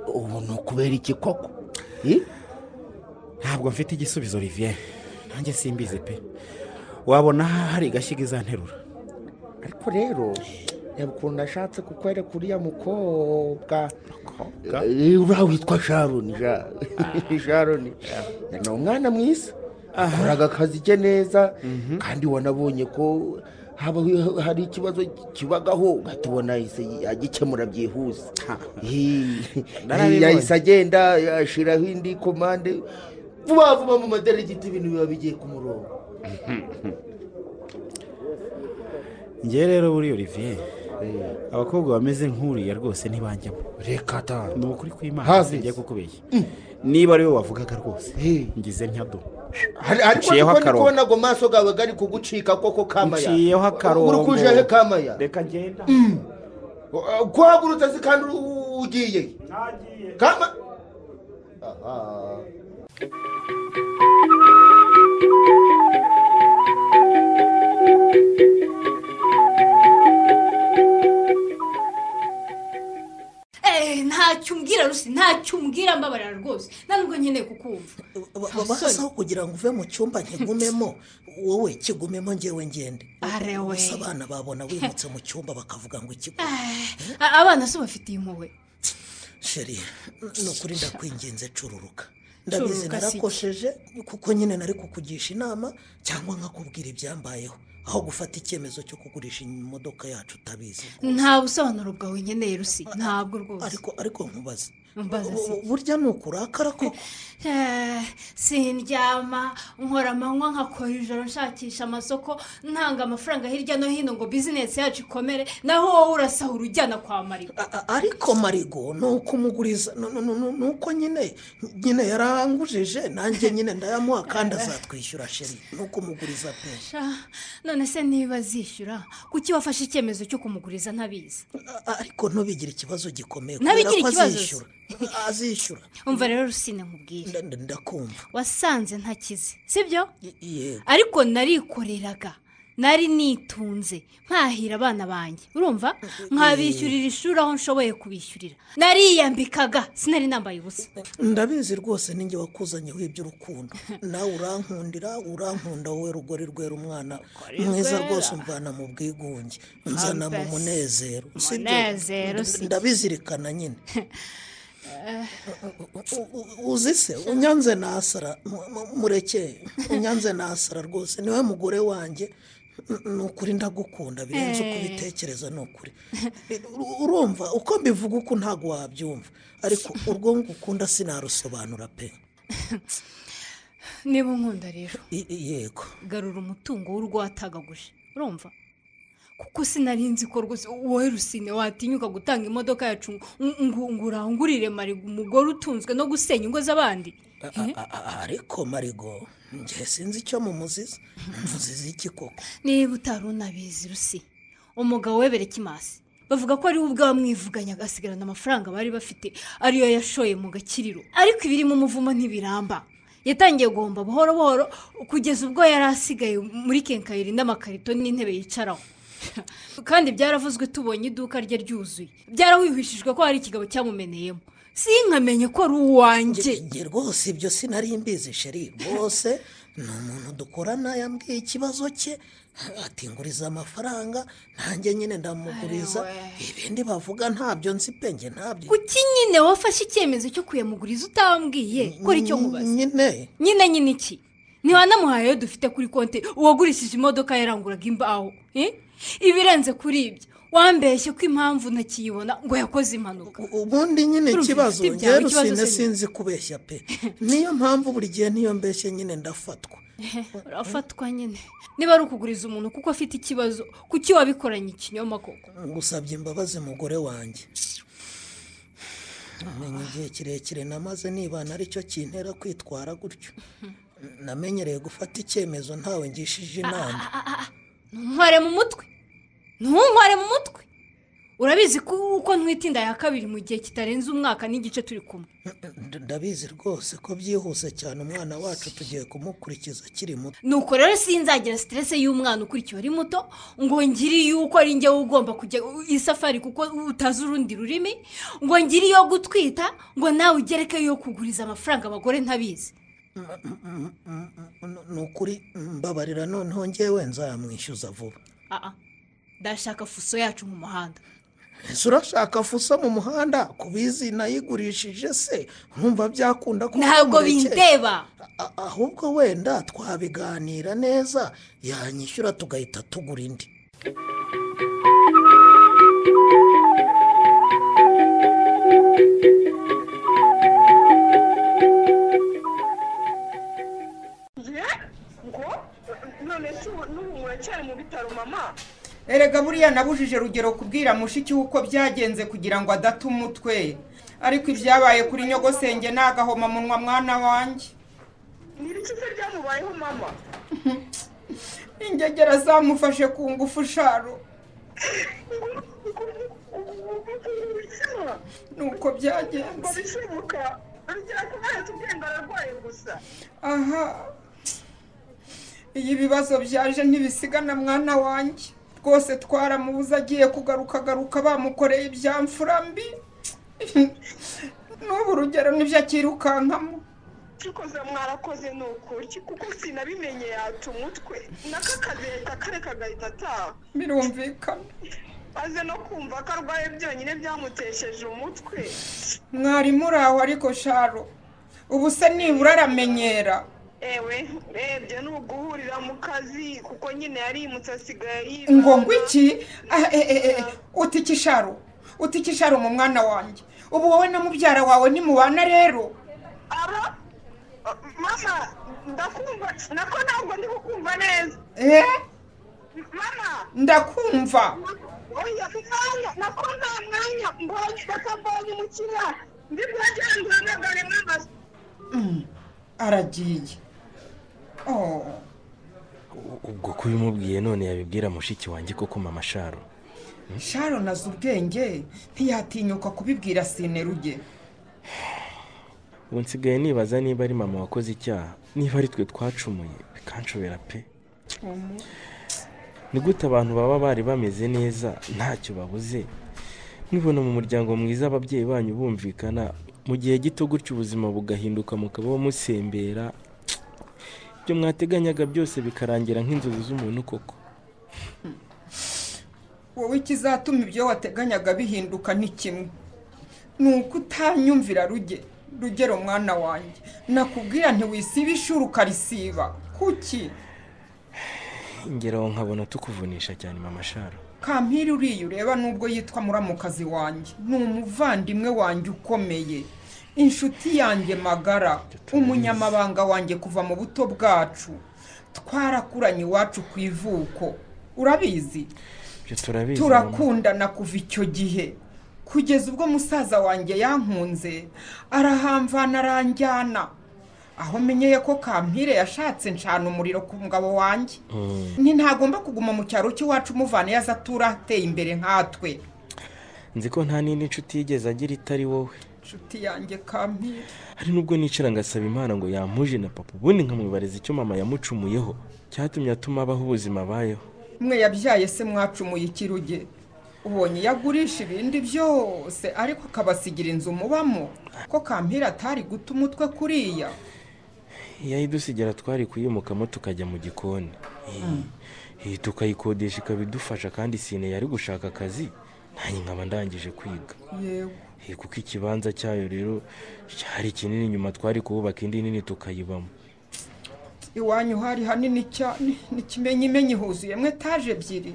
ubu ni ukubera iki koko Eh? ntabwo mfite igisubizo riviye nanjye simbizi pe wabona hari igashyiga izanterura ariko rero reba ukuntu ashatse kukwereka uriya mukobwa Eh, uriya witwa sharoni ja- sharoni ni umwana mwiza akoraga akazi ke neza kandi wanabonye ko haba hari ikibazo kibagaho ugahita ubona yahise agikemura byihuse Narabibonye. yahise agenda ashyiraho indi komande vuba vuba mu maderegiti ibintu biba bigiye ku murongo ngewe rero buriya olivier abakobwa bameze nk'uriya rwose ntibanjyamo reka ta ni ukuri kw'imana Hazi. singiye kukubeshya niba ari we wavugaga rwose Eh. ngize nk'ado Hari- ariko Nciyeho niko ndi akarongo. kubona ago maso gawe gari kugucika koko kamaya Nciyeho akarongo. uri kuje he kamaya reka ngenda kuhagurutse se kandi u- ugiye kama Aha. eee ntacyo umbwira rusi ntacyo umbwira mbabarira rwose nta nubwo nkeneye kukumva basaho kugira ngo uve mu cyumba nkigumemo wowe kigumemo ngewe ngende arewe gusa abana babona wimutse mu cyumba bakavuga ngo ikigo abana se bafitiye impuhwe sheri ni ukuri ndakwinginze cururuka ndabizi Cururuka si iki? narakosheje kuko nyine nari kukugisha inama cyangwa nkakubwira ibyambayeho aho gufata icyemezo cyo kugurisha imodoka yacu utabizi nta busobanuro bwawe nkeneye rusi ntabwo rwose ariko ariko nkubaze Mbaza se. Bu- burya ni ukurakara koko Eh, sindyama nkora amanywa nkakora ijoro nshakisha amasoko ntanga amafaranga hirya no hino ngo bizinesi yacu ikomere naho wowe urasahura ujyana kwa mariba A- a- ariko marigo ni uko umuguriza ni- ni- ni- ni uko nyine nyine yarangujije nanjye nyine ndayamuha kandi azatwishyura sheri ni uko umuguriza pe none se niba azishyura kuki wafashe icyemezo cyo kumuguriza ntabizi A- a- ariko ntubigire ikibazo gikomeye Ntabigire kubera ko ikibazo se. azishyura azishyura umva rero rusine nkubwire Nda- nda- ndakumva wasanze ntakize sibyo Y- yego ariko narikoreraga nari nitunze mpahira abana banjye urumva nkabishyurira ishuri aho nshoboye kubishyurira nariyambikaga sinari nambaye ubusa ndabizi rwose ninjye wakuzanyeho iby'urukundo nawe urankundira urankunda wowe rugori rwera umwana mwiza rwose umvana mu bwigunge nzana mu Ambesi. munezero si byo? Munezero, si byo. ndabizirikana nyine U- u- uzi se unyanze nasara mu- mu- murekeye unyanze nasara rwose niwe mugore wanjye N- ni ukuri ndagukunda birenze uko ubitekereza ni ukuri U- urumva uko mbivuga uko ntabwo wabyumva ariko urwo ngukunda sinarusobanura pe niba unkunda rero I- i- yego garura umutungo w'urugo watagaguje urumva kuko sinari nzi ko rwose wowe rusine watinyuka gutanga imodoka yacu ngo- ngo ngo urangurire marigo umugore utunzwe no gusenya ingo z'abandi A- a- a- ariko marigo njye sinzi icyo mumuziza muziza iki koko niba utari unabizi rusi umugabo webere kimasi bavuga ko ariwe ubwamwivuganye agasigarana amafaranga bari bafite ariyo yashoye mu gakiriro ariko ibiri mu muvumo ntibiramba yatangiye guhomba buhoro buhoro kugeza ubwo yari asigaye muri kenkayiri n'amakarito n'intebe yicaraho kandi byaravuzwe tubonye iduka rye ryuzuye byarahwihishijwe ko hari ikigabo cyamumeneyemo sinkamenye ko ari uwanjye njye rwose ibyo sinari mbizi sheri rwose ni umuntu dukorana yambwiye ikibazo cye ati nguriza amafaranga nanjye nyine ndamuguriza ibindi bavuga ntabyo nzi pe njye ntabyo kuki nyine wafashe icyemezo cyo kuyamuguriza utambwiye kora icyo nkubaza nyine nyine nyine iki ntiwanamuhayeyo dufite kuri konti uwagurishije imodoka yaranguraga imbaho eh? ibirenze kuri ibyo wambeshye ko impamvu ntakiyibona ngo yakoze impanuka ubundi nyine Urumva ikibazo ifite njye ibyawe, ikibazo rusine se ni- sinzi kubeshya pe niyo mpamvu buri gihe niyo mbeshye nyine ndafatwa urafatwa nyine niba ari ukuguriza umuntu kuko afite ikibazo kuki wabikoranye ikinyoma koko ngusabye imbabazi mugore wanjye namenye igihe kirekire namaze nibana aricyo kintera kwitwara gutyo namenyereye gufata icyemezo ntawe ngishije inama ntunkware mu mutwe ntunkware mu mutwe urabizi ko uko ntwitinda ya kabiri mu gihe kitarenze umwaka n'igice turi kumwe Nd- ndabizi rwose ko byihuse cyane umwana wacu tugiye kumukurikiza akiri muto nuko rero sinzagira siterese y'umwana ukurikiye ari muto ngo ngire yuko ari njyewe ugomba kujya iyi safari kuko utazi urundi rurimi ngo ngire iyo gutwita ngo nawe ugereke yo kuguriza amafaranga abagore ntabizi N- ni ukuri mbabarira noneho ngewe nzamwishyuza vuba Aa, ndashaka fuso yacu mu muhanda ese urashaka fuso mu muhanda ku bizi nayigurishije se urumva byakunda ko ntabwo wamurekera. bindeba A- ahubwo wenda twabiganira neza yanyishyura tugahita tugura indi erega buriya nabujije rugero kubwira mushiki we uko byagenze kugira ngo adata umutwe ariko ibyabaye kuri nyogosenge ni agahomamunwa mwana wanjye ingegera zamufashe ku ngufu sharo nuko byagenze aha iyo ibibazo byaje ntibisigana mwana wanjye rwose twaramubuze agiye kugaruka agaruka bamukoreye ibyamfura mbi n'ubu urugero nibyo akirukankamo kikoze mwarakoze ni ukuri kuko sinabimenye yaca umutwe nako akazi leta kare kagahita ataha birumvikana aze no kumva ko arwaye byonyine byamutesheje umutwe mwarimu uri aho ariko sharo ubu se nibura aramenyera ewe rebye ni uguhurira mu kazi kuko nyine yarimutse asigaye yibana. ngo ngwiki utike isharo utike isharo mu mwana wanjye ubu wowe na mubyara wawe nimubana rero aba mama ndakumva nako ntabwo ndi kukumva neza eh mama ndakumva oya umwanya nako nta mwanya mbonye bakambonye umukiriya ndi bwagenzura ntabwo rimwe amaso Mm, aragiye oh ubwo ko ubimubwiye none yabibwira mushiki wanjye koko mama sharo sharo nazi ubwenge ntiyatinyuka kubibwira sineruge ubu nsigaye nibaza niba ari mama wakoze icyaha niba ari twe twacumuye bikanshobera pe ni gute abantu baba bari bameze neza ntacyo babuze mwibona mu muryango mwiza ababyeyi banyu bumvikana mu gihe gito gutyo ubuzima bugahinduka mukaba musembera ibyo mwateganyaga byose bikarangira nk'inzozi z'umuntu koko wowe ikizatuma ibyo wateganyaga bihinduka ni kimwe ni uko utanyumvira ruge rugero mwana wanjye nakubwira ntiwisiba ishuri ukarisiba kuki ingero nkabona tukuvunisha cyane mama sharo kampiri uriya ureba nubwo yitwa muramukazi wanjye ni umuvandimwe wanjye ukomeye inshuti yanjye magara umunyamabanga wanjye kuva mu buto bwacu twarakuranye iwacu ku ivuko urabizi ibyo turabizi mama. turakundana kuva icyo gihe kugeza ubwo musaza wanjye yankunze arahamvana aranjyana aho menyeye ko kampire yashatse ncana umuriro ku mugabo wanjye ni ntagomba kuguma mu cyaro cy'iwacu umuvana iyo aza atura ateye imbere nkatwe nzi ko nta n'indi nshuti yigeze agira itari wowe inshuti yanjye kampire hari n'ubwo nicara ngasaba imana ngo yampuje na papa ubundi nkamwibariza icyo mama yamucumuyeho cyatumye atuma abaho ubuzima abayeho mwe yabyaye se mwacumuye ikiruge ubonye iyo agurisha ibindi byose ariko akabasigira inzu mubamo ko kampire atari guta umutwe kuriya iyo ayidusigira twari kuyimukamo tukajya mu gikoni Eh, tukayikodesha ikaba idufasha kandi sine yari gushaka akazi nanjye nkaba ndangije kwiga yewe Eh, kuko ikibanza cyayo rero cyari kinini nyuma twari kuhubaka indi nini tukayibamo iwanyu hari hanini cyane ni ikimenyimenyi huzuyemo etaje ebyiri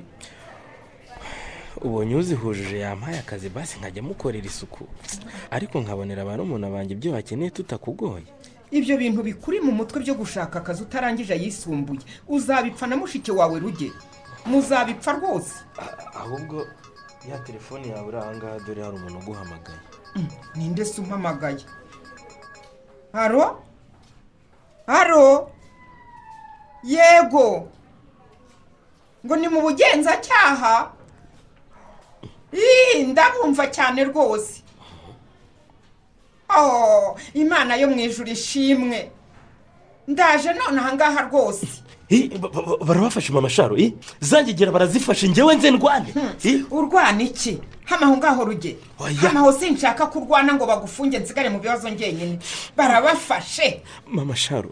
ubonye uzihujuje yampaye akazi basi nkajya mukorera isuku ariko nkabonera ba rumuna banjye ibyo bakeneye tutakugoye ibyo bintu bikuri mu mutwe byo gushaka akazi utarangije ayisumbuye uzabipfa na mushiki wawe ruge muzabipfa rwose ahubwo ya telefone yawe iri ahangaha dore hari umuntu uguhamagaye ninde se umpamagaye haro haro yego ngo ni mu bugenzacyaha Ii, ndabumva cyane rwose oh imana yo mu ijuru ishimwe ndaje none ahangaha rwose barabafashe mama sharo eh? zangegera barazifashe ngewe nze ndwane urwana iki hano aho ngaho ruge hano aho sinshaka ko urwana ngo bagufunge nsigare mu bibazo njyenyine barabafashe mama sharo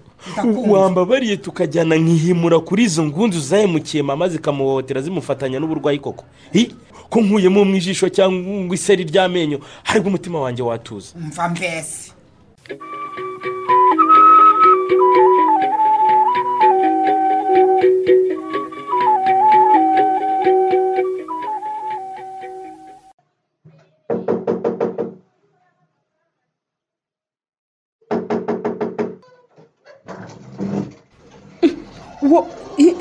wambabariye tukajyana nkihimura kuri izo ngunzu zahemukiye mama zikamuhohotera zimufatanya n'uburwayi koko Eh? ko nkuyemo mu ijisho cyangwa iseri ry'amenyo haribwo umutima wanjye watuza mva mbese Wo- i-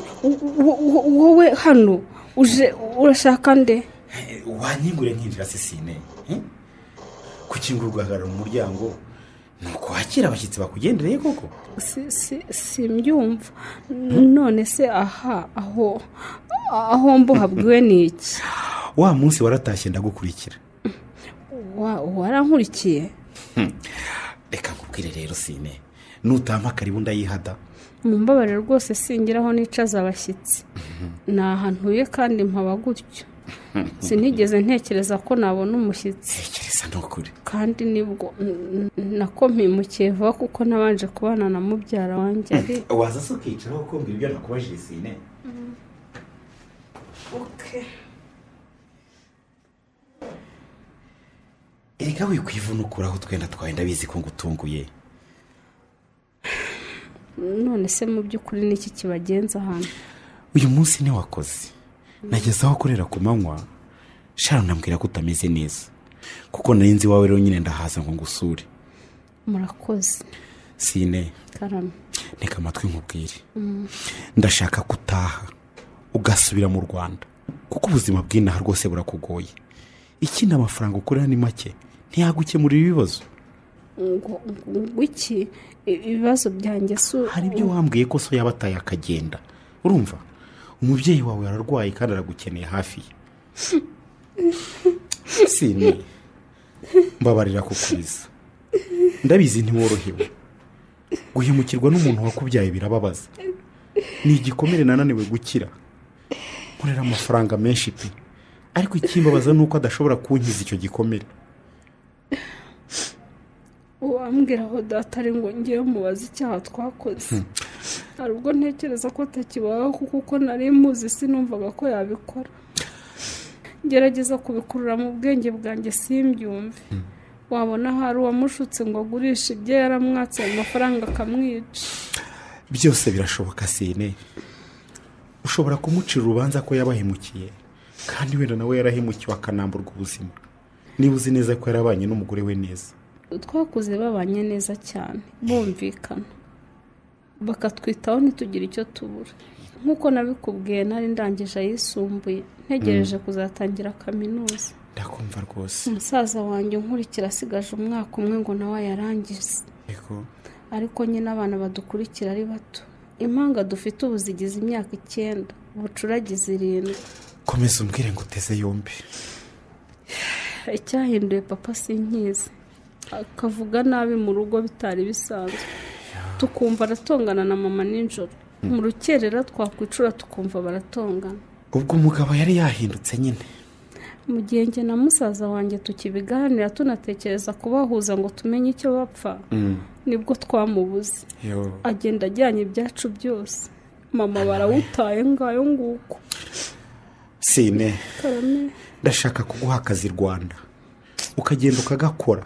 wo- wo- wowe hano uje urashaka nde wanyingure nkinjira sisine kukingurwa ugahagarara mu muryango ni ukwakira abashyitsi bakugendereye koko Si- si- simbyumva none se aha aho aho mbuhabwiwe ni iki wa munsi waratashye ndagukurikira Wa- warankurikiye reka nkubwire rero sine nutama karibu ndayihada mumbabarire rwose singiraho nicaza abashyitsi ni ahantuye kandi mpaba gutyo sinigeze ntekereza ko nabona umushyitsi tekereza ni ukuri kandi nibwo n- n- nako mpimukiye vuba kuko nabanje kubana na mubyara wanjye ari waza se ukicaraho ukumva ibyo nakubajije sine erega wikwivuna ukuraho utwenda twawe ndabizi ko ngutunguye none se mu by'ukuri niki kibagenza hano uyu munsi wakoze nageze aho kurera ku manywa sharon ambwira ko utameze neza kuko nari nzi iwawe rero nyine ndahaza ngo ngusure murakoze sine karame nteka amatwi nkubwire Mm. ndashaka ko utaha ugasubira mu rwanda kuko ubuzima bw'inaha rwose burakugoye ikindi amafaranga ukorera ni make ntiyagukemurira ibibazo ngo ngo iki I- ibibazo byanjye si u- hari ibyo wambwiye ko so yaba ataye akagenda urumva umubyeyi wawe ararwaye kandi aragukeneye hafi ye sine mbabarira kukuriza ndabizi ntiworohewe guhemukirwa n'umuntu wakubyaye birababaza ni igikomere nananiwe gukira nkorera amafaranga menshi pe ariko ikimbabaza ni uko adashobora kunkiza icyo gikomere uwambwira aho data ari ngo ngiye mubaze icyaha twakoze hari ubwo ntekereza ko atakibaho kuko uko nari muzi sinumvaga ko yabikora gerageza kubikururamo ubwenge bwanjye simbyumve wabona hari uwamushutse ngo agurishe ibyo yaramwatse ayo mafaranga akamwica byose birashoboka sine ushobora kumucira urubanza ko yabahemukiye kandi wenda nawe yarahemukiwe akanamburwa ubuzima niba uzi neza ko yarabanye n'umugore we neza twakuze babanye neza cyane bumvikana bakatwitaho ntitugire icyo tubura nk'uko nabikubwiye nari ndangije ayisumbuye ntegereje kuzatangira kaminuza ndakumva rwose umusaza wanjye unkurikira asigaje umwaka umwe ngo nawe ayarangize ariko ariko nyine abana badukurikira ari bato impanga dufite ubu zigize imyaka icyenda ubucuragize irindwi komeza umbwire ngo uteze yombi icyahinduye papa sinkizi akavuga nabi mu rugo bitari bisanzwe tukumva aratongana na mama nijoro mu rukerera twakwicura tukumva baratongana ubwo umugabo yari yahindutse nyine mu gihe njye na musaza wanjye tukibiganira tunatekereza kubahuza ngo tumenye icyo bapfa nibwo twamubuze Yo. agenda ajyanye ibyacu byose mama barawutaye ngayo nguko sine karame ndashaka kuguha akazi rwanda ukagenda ukagakora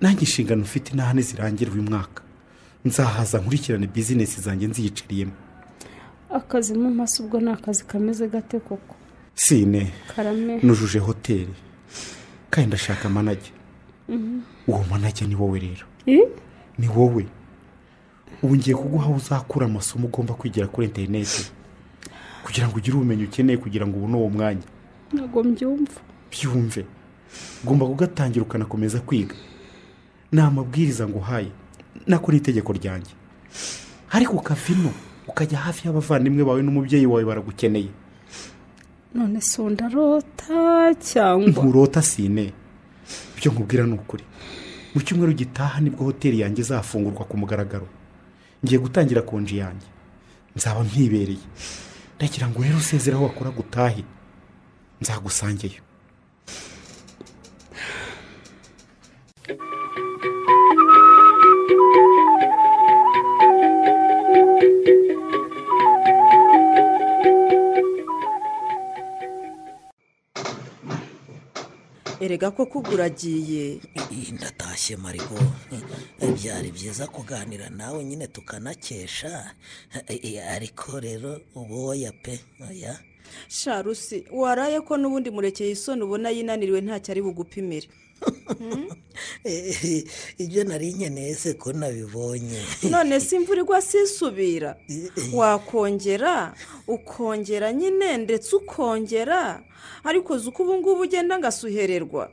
nanjye inshingano ufite intahane zirangira uyu mwaka nzahaza nkurikirane bizinesi zanjye nziyiciriyemo akazi mu maso ubwo ni akazi kameze gate koko sine karame nujuje hoteli kandi ndashaka manage Mhm. uwo manage ni wowe rero Eh? ni wowe ubu ngiye kuguha aho uzakura amasomo ugomba kwigira kuri interineti kugira ngo ugire ubumenyi ukeneye kugira ngo ubone uwo mwanya ntabwo mbyumva byumve ugomba kugatangira ukanakomeza kwiga ni amabwiriza nguhaye nako ni itegeko ryanjye ariko ukava ino ukajya hafi y'abavandimwe bawe n'umubyeyi wawe baragukeneye none se undi arota cyangwa nturota sine ibyo nkubwira ni ukuri mu cyumweru gitaha nibwo hoteli yanjye izafungurwa ku mugaragaro ngiye gutangira konji yanjye nzaba mpibereye ndagira ngo rero usezere aho wakora gutahe nzagusangeyo erega ko kuguragiye ndatashye marigo byari byiza kuganira nawe nyine tukanakesha ariko rero ubu oya pe oya sharusi waraye ko n'ubundi murekeye isoni ubona yinaniriwe ntacyo ari bugupimire ibyo nari nkeneye se ko nabibonye none se imvura igwa sisubira wakongera ukongera nyine ndetse ukongera ariko uzi uko ubu ngubu ugenda ngasuhererwa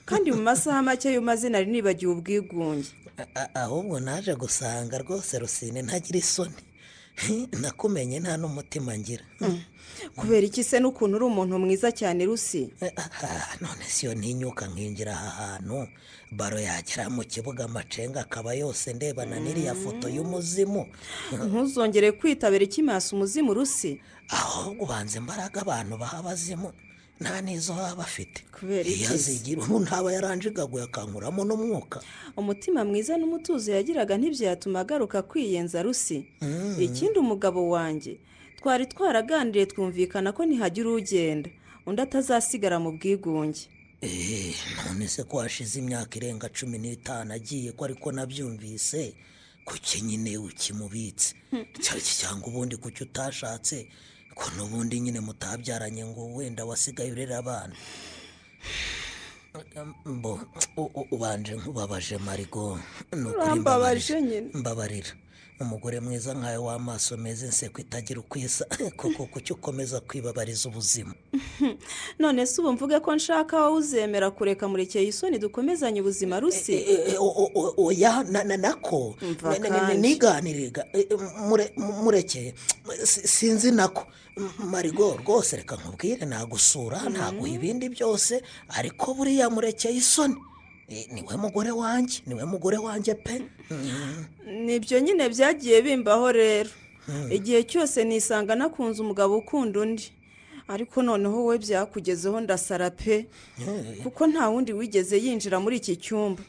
kandi mu masaha make y'umazina nari nibagiwe ubwigunge A- ahubwo naje gusanga rwose rusine ntagira isoni nakumenye nta n'umutima ngira kubera iki se n'ukuntu uri umuntu mwiza cyane rusi none siyo ntinyuka nkinjira aha hantu baro yagera mu kibuga amacenga akaba yose ndebana n'iriya foto y'umuzimu ntuzongere kwitabira ikimasa umuzimu rusi ahubwo ubanza imbaraga abantu baha abazimu nta n'izo baba bafite kubera iyo azigira umuntu ntaba yaranjigaguye akankuramo n'umwuka umutima mwiza n'umutuzo yagiraga ntibyatuma agaruka kwiyenza rusi ikindi umugabo wanjye twari twaraganiriye twumvikana ko nihagira ugenda undi atazasigara mu bwigunge Eh, none se ko hashize imyaka irenga cumi n'itanu agiye ko ariko nabyumvise kuki nyine ukimubitse Cya- cyangwa ubundi kuki utashatse ko n'ubundi nyine mutabyaranye ngo wenda wasigaye urera abana mbo u- u- ubanje nkubabaje marigo ni ukuri Urambabaje nyine. mbabarira umugore mwiza nkawe w'amaso meza inseko itagira uko isa koko kuki ukomeza kwibabariza ubuzima none se ubu mvuge ko nshaka wowe uzemera kureka murekeye isoni dukomezanye ubuzima rusi oya na- na- nako Umva Na- na- na- kandi. niganiriga Eh, eh, mure- mu- murekeye Si- sinzi nako M- marigo rwose reka nkubwire nagusura ntabwo ibindi byose ariko buriya murekeye isoni Eh, niwe mugore wanjye niwe mugore wanjye pe Mhm. nibyo nyine byagiye bimbaho rero igihe cyose nisanga nakunze umugabo ukunda undi ariko noneho we byakugezeho ndasara pe kuko nta wundi wigeze yinjira muri iki cyumba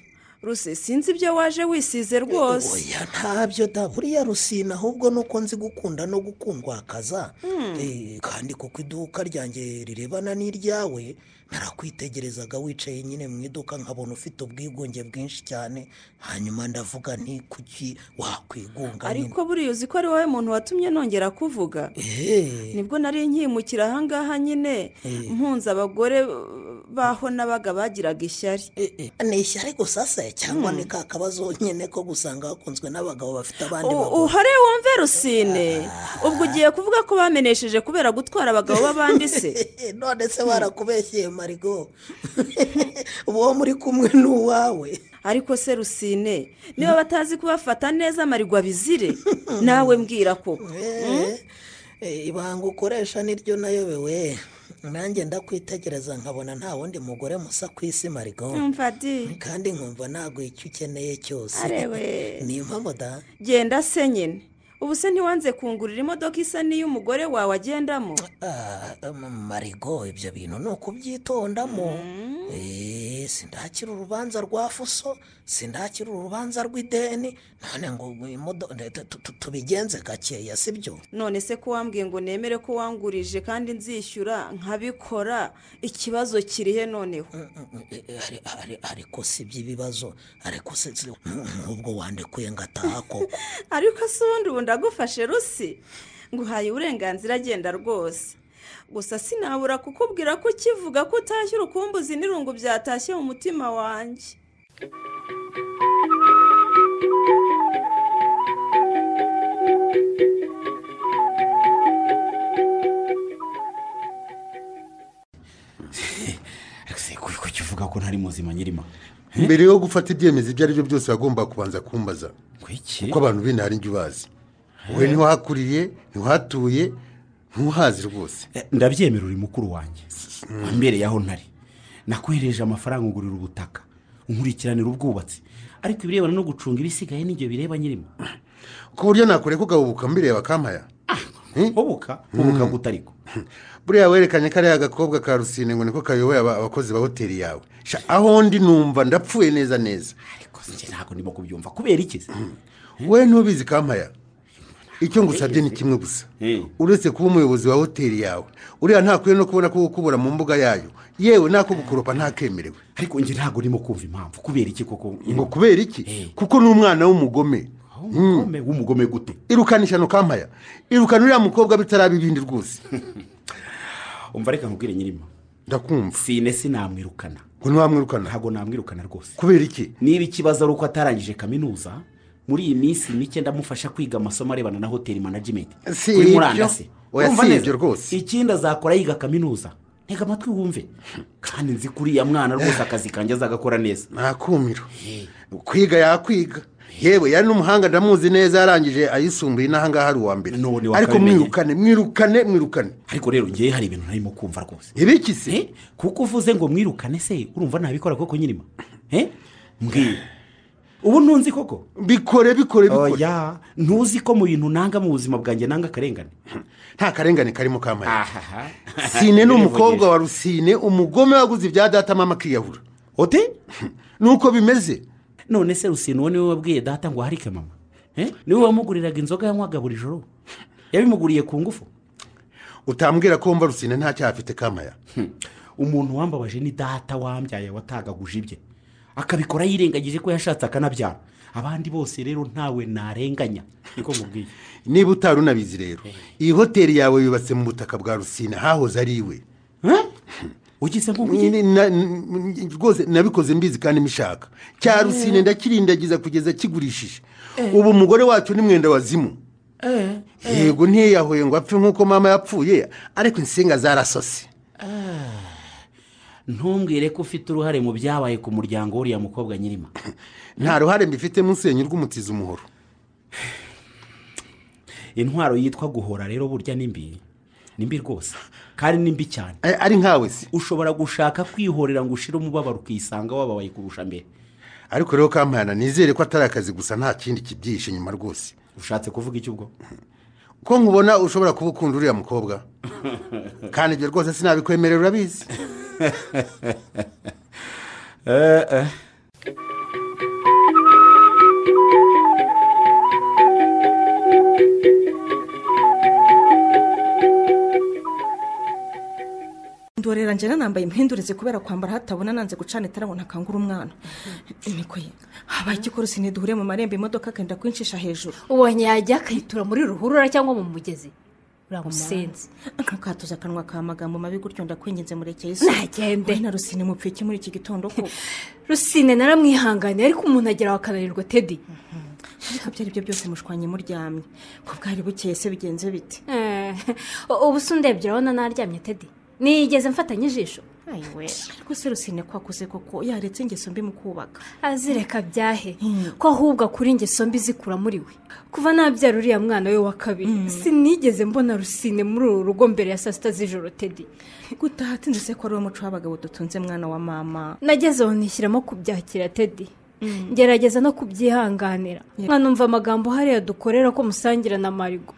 ruse sinzi ibyo waje wisize rwose oya ntabyo da buriya rusina ahubwo nuko nzi gukunda no gukundwakaza Eh, kandi kuko iduka ryanjye rirebana n'iryawe narakwitegerezaga wicaye nyine mu iduka nkabona ufite ubwigunge bwinshi cyane hanyuma ndavuga nti kuki wakwigunga nyine ariko buriya uzi ko ari wowe muntu watumye nongera kuvuga Eh, nibwo nari nkimukira ahangaha nyine Eh. mpunze abagore uh, baho n'abaga bagiraga ishyari ni ishyari gusa se cyangwa ni ka kabazo nyine ko gusanga hakunzwe n'abagabo bafite abandi U- bagore uhare wumve rusine ubwo ugiye kuvuga ko bamenesheje kubera gutwara abagabo b'abandi se none se barakubeshyeye marigo uwo muri kumwe ni uwawe ariko se rusine niba batazi kubafata neza amarigwa bizire nawe mbwira koko Eh, eh, ibanga ukoresha niryo nayobewe nanjye ndakwitegereza nkabona nta wundi mugore musa ku isi marigo Umva di. kandi nkumva ntabwo icyo ukeneye cyose Arewe. ni impamvu da genda se nyine ubu se ntiwanze kungurira imodoka isa n'iy'umugore wawe agendamo Ah, um, marigo ibyo bintu ni ukubyitondamo Eh, sindakira urubanza rwa fuso sindakira urubanza rw'ideni none ngo imodo- tu- tu- tu- tubigenze gakeya si byo none se ko wambwiye ngo nemere ko wangurije kandi nzishyura nkabikora ikibazo kirihe noneho Eh, eh, ari- ari- ariko si iby'ibibazo ariko se si- n'ubwo wandikuye ngataha koko ariko se ubundi ubu ndagufashe rusi nguhaye uburenganzira agenda rwose gusa sinabura kukubwira ko ukivuga ko utashye urukumbuzi n'irungu byatashye mu mutima wanjye kuki uvuga ko ntari muzima nyirima mbere yo gufata ibyemezo ibyo ari byo byose wagomba kubanza kumbaza kuko abantu b'intara njye ubazi wowe ntiwahakuriye ntiwahatuye ntuhazi rwose ndabyemera uri mukuru wanjye mbere yaho ntari nakohereje amafaranga ugurira ubutaka nkurikiranira ubwubatsi ariko ibirebana no gucunga ibisigaye n'ibyo bireba nyirima ku buryo nakureka ugahubuka mbireba kampaya hubuka hubuka gutariko buriya werekanye kariya gakobwa ka rusine ngo niko kayoboye aba- abakozi ba hoteli yawe Sha, aho ndi numva ndapfuye neza neza ariko njye ntabwo ndimo kubyumva kubera iki we ntubizi kampaya icyo ngusabye ni kimwe gusa uretse kuba umuyobozi wa hoteli yawe uriya ntakwiye no kubona ko gukubura mu mbuga yayo yewe nako gukoropa ntakemerewe ariko njye ntabwo urimo kumva impamvu kubera iki koko ngo kubera iki kuko ni umwana w'umugome w'umugome w'umugome gute irukanisha no kampaya irukana uriya mukobwa bitaraba ibindi rwose umva reka nkubwire nyirima ndakumva sine sinamwirukana ngo ntiwamwirukana ntabwo namwirukana rwose kubera iki niba ikibazo ari uko atarangije kaminuza muri iyi minsi mike ndamufasha kwiga amasomo arebana na hoteli management Si kuri ibyo. murandasi Oya, Urumva si neza? ibyo rwose. ikindi azakora yiga kaminuza ntega amatwi wumve kandi nzi ko uriya mwana rwose akazi kanjye azagakora neza ntakumiro kwiga yakwiga yewe yari n'umuhanga ndamuzi neza yarangije ayisumbuye n'ahangaha ari uwa mbere ariko wakabimenye. mwirukane mwirukane mwirukane ariko rero ngewe hari ibintu narimo kumva rwose ibiki se kuko uvuze ngo mwirukane se urumva ntabikora koko nyirima Eh? mbwira ubu ntunzi koko bikore bikore bikore oya ntuzi ko mu bintu nanga mu buzima bwanjye nanga akarengane nta karengane karimo kamara sine Sine ni umukobwa wa rusine umugome waguze ibya data mama akiyahura ote nuko bimeze none se rusine uwo niwe wabwiye data ngo aharike mama Eh? niwe wamuguriraga inzoga yanywaga buri joro yabimuguriye ku ngufu utambwira ko wumva rusine nta cyaha afite kamaya umuntu wambabaje ni data wambyaye watagaguje ibye akabikora yirengagije ko yashatse akanabyara abandi bose rero ntawe narenganya niko nkubwiye niba utari unabizi rero iyi hoteli yawe yubatse mu butaka bwa rusine hahoze ari iwe ugize rwose nabikoze mbizi kandi mbishaka cya rusine ndakirindagiza kugeza kigurishije ubu umugore wacyo ni mwenda wazimu yego ntiyahuye ngo apfe nk'uko mama yapfuye ariko insinga zarasose ntumbwire ko ufite uruhare mu byabaye ku muryango w'uriya mukobwa nyirima nta ruhare mbifite musenya urw'umutiza umuhoro intwaro yitwa guhora rero burya ni mbi ni mbi rwose kandi ni mbi cyane ari nkawe se ushobora gushaka kwihorera ngo ushire umubabaro ukisanga wababaye kurusha mbere ariko rero kampana nizere ko atari akazi gusa nta kindi kibyihishe inyuma rwose ushatse kuvuga iki ubwo ko nkubona ushobora kuba ukunda uriya mukobwa kandi ibyo rwose sinabikwemerera urabizi Eh, eh. ndorera njyana nambaye impindurize kubera kwambara hatabona nanze gucana itara ngo ntakangure umwana niko ye habaye iki ko rusine duhure mu marembo imodoka akenda kwincisha hejuru ubonye yajya akayitura muri ruhurura cyangwa mu mugezi uramusenze ntukatuze akanwa ka magambo mabi gutyo ndakwinginze murekeye isi Ntagende. we na rusine mupfiki muri iki gitondo koko rusine naramwihanganiye ariko umuntu agera akabererwa tedi ariko ibyo ari byo byose mushwanye muryamye ko bwari bukeye se bigenze bite Eh, ubu se undebye urabona naryamye tedi nigeze mfatanye ijisho ariko se rusine kwakuze koko yaretse ingeso mbi mu kubaka azireka byahe ko ahubwo akura ingeso mbi zikura muri we kuva nabyara uriya mwana we wa kabiri sinigeze mbona rusine muri uru rugo mbere ya saa sita z'ijoro tedi gutaha atinze se ko ari wo muco w'abagabo dutunze mwana wa mama nageze aho nishyiramo kubyakira tedi ngerageza no kubyihanganira mwanumva amagambo hariya dukorera ko musangira na marigo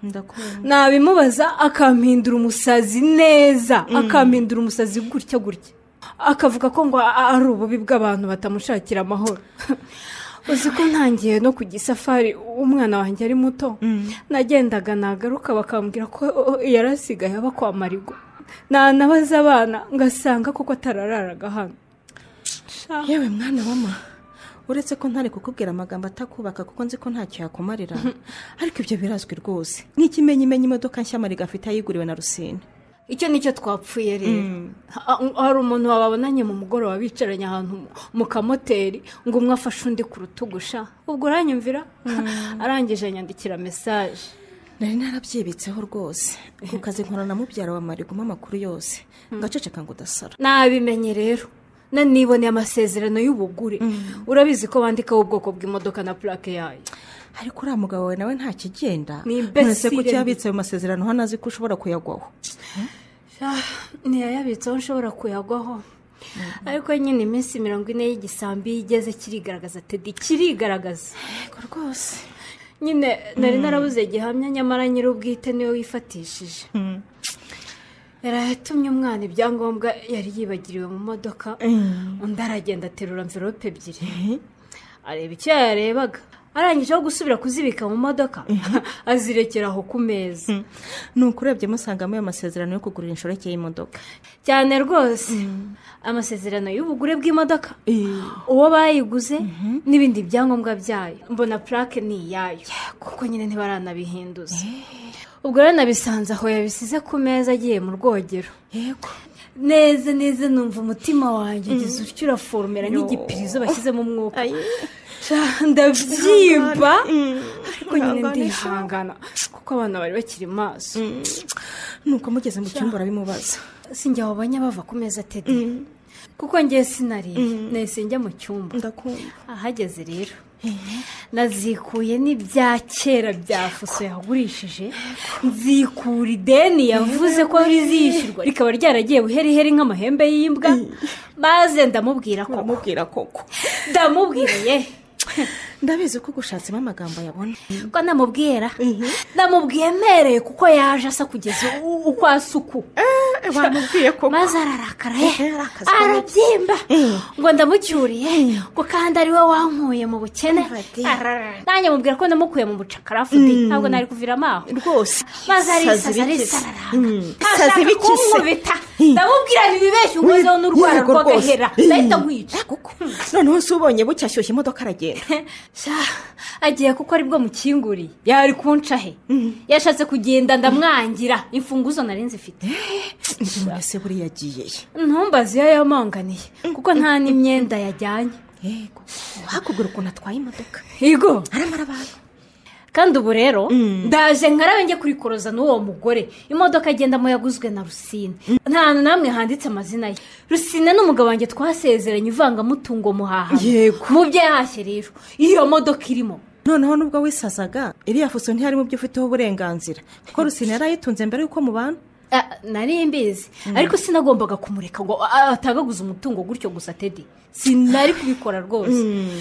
nabimubaza akampindura umusazi neza akampindura umusazi gutya gutya akavuga ko ngo ari ububi bw'abantu batamushakira amahoro uzi ko ntangiye no kujya isafari umwana wanjye ari muto nagendaga nagaruka bakambwira ko yari asigaye aba kwa marigo nanabaza abana ngasanga koko atarararaga hano yewe mwana mama uretse ko ntari kukubwira amagambo atakubaka kuko nzi ko ntacyo yakumarira ariko ibyo birazwi rwose ni ikimenyimenyi imodoka nshya mariga afite yayiguriwe na rusine icyo nicyo twapfuye rero hari umuntu wababonanye mu mugoroba bicaranye ahantu mu kamoteri ngo umwe afashe undi ku rutugusha ubwo uranyumvira arangije nyandikira mesaje nari narabyibitseho rwose ku kazi nkorana mubyara wa marigoma amakuru yose ngaceceka ngo udasara nabimenye rero naniboneye amasezerano y'ubugure urabizi ko bandikaho ubwoko bw'imodoka na purake yayo ariko uriya mugabo wawe nawe nta kigenda Ni imbesire. ko cyabitse ayo masezerano hano azi ko ushobora kuyagwaho ntiyayabitseho nshobora kuyagwaho ariko nyine iminsi mirongo ine y'igisambi iyo igeze kirigaragaza tedi kirigaragaza yego rwose nyine nari Mm. narabuze gihamya nyamara nyir'ubwite niwe wifatishije yaratumye umwana ibyangombwa yari yibagiriwe mu modoka undi aragenda aterura mverope ebyiri areba icyo yarebaga arangije aho gusubira kuzibika mu modoka azirekera aho ku meza ni ukurebye musangamo ayo masezerano yo kugurira inshoreke y'imodoka cyane rwose amasezerano y'ubugure bw'imodoka uwo bayiguze n'ibindi byangombwa byayo mbona purake ni iyayo kuko nyine ntibaranabihinduza ubwo rero nabisanze aho yabisize ku meza agiye mu rwogero yego neza neza numva umutima wanjye Mm. ugize utyo uraforomera nk'igipirizo bashyizemo umwuka Sha, ndabyimba ariko nyine Ihangane, sha. ndihangana kuko abana bari bakiri maso nuko mugeze mu cyumba urabimubaza sinjya wabonye bava ku meza tedi kuko ngiye sinariye nahise njya mu cyumba ndakumva ahageze rero nazikuye n'ibya kera bya fuso yagurishije nzikura ideni yavuze ko rizishyurwa rikaba ryaragiye buheriheri nk'amahembe y'imbwa maze ndamubwira ko uramubwira koko ndamubwiye ndabizi ko gushatsemo amagambo yabona ko namubwira namubwiye mpereye kuko yaje asa kugeza u- uko asuku wamubwiye koko maze ararakara ye arabyimba ngo ndamucyuriye ngo kandi ari we wankuye mu bukene Ararara. nanjye mubwira ko namukuye mu bucakara Mm. futi ntabwo nari kuviramo aho rwose maze arisaza bikise. arisarara Mm. Isazi ashaka bikise. kunkubita ndamubwira ntibibeshye unkozeho n'urwara Yego rwose. rw'agahera ndahita nkwica noneho se ubonye bucyashyushye imodoka aragenda Sha, agiye kuko aribwo mukinguriye yari kunca he yashatse kugenda ndamwangira imfunguzo nari nzifite mwese buriya agiye ye ntumbaze iyo yamanganiye kuko nta n'imyenda yajyanye yego hakubwira ukuntu atwaye imodoka higo aramara abantu kandi ubu rero ndaje nkarabe njye kurikoroza n'uwo mugore imodoka agendamo yaguzwe na rusine nta hantu namwe handitse amazina ye rusine n'umugabo wanjye twasezeranye ivangamutungo muhaha Yego. mu byo yahashye rero iyo modoka irimo noneho nubwo wisazaga iriya fuso ntiyari mu byo ufiteho uburenganzira kuko rusine yari ayitunze mbere y'uko mubana Ah, nari mbizi ariko sinagombaga kumureka ngo ah, atagaguze umutungo gutyo gusa tedi sinari kubikora rwose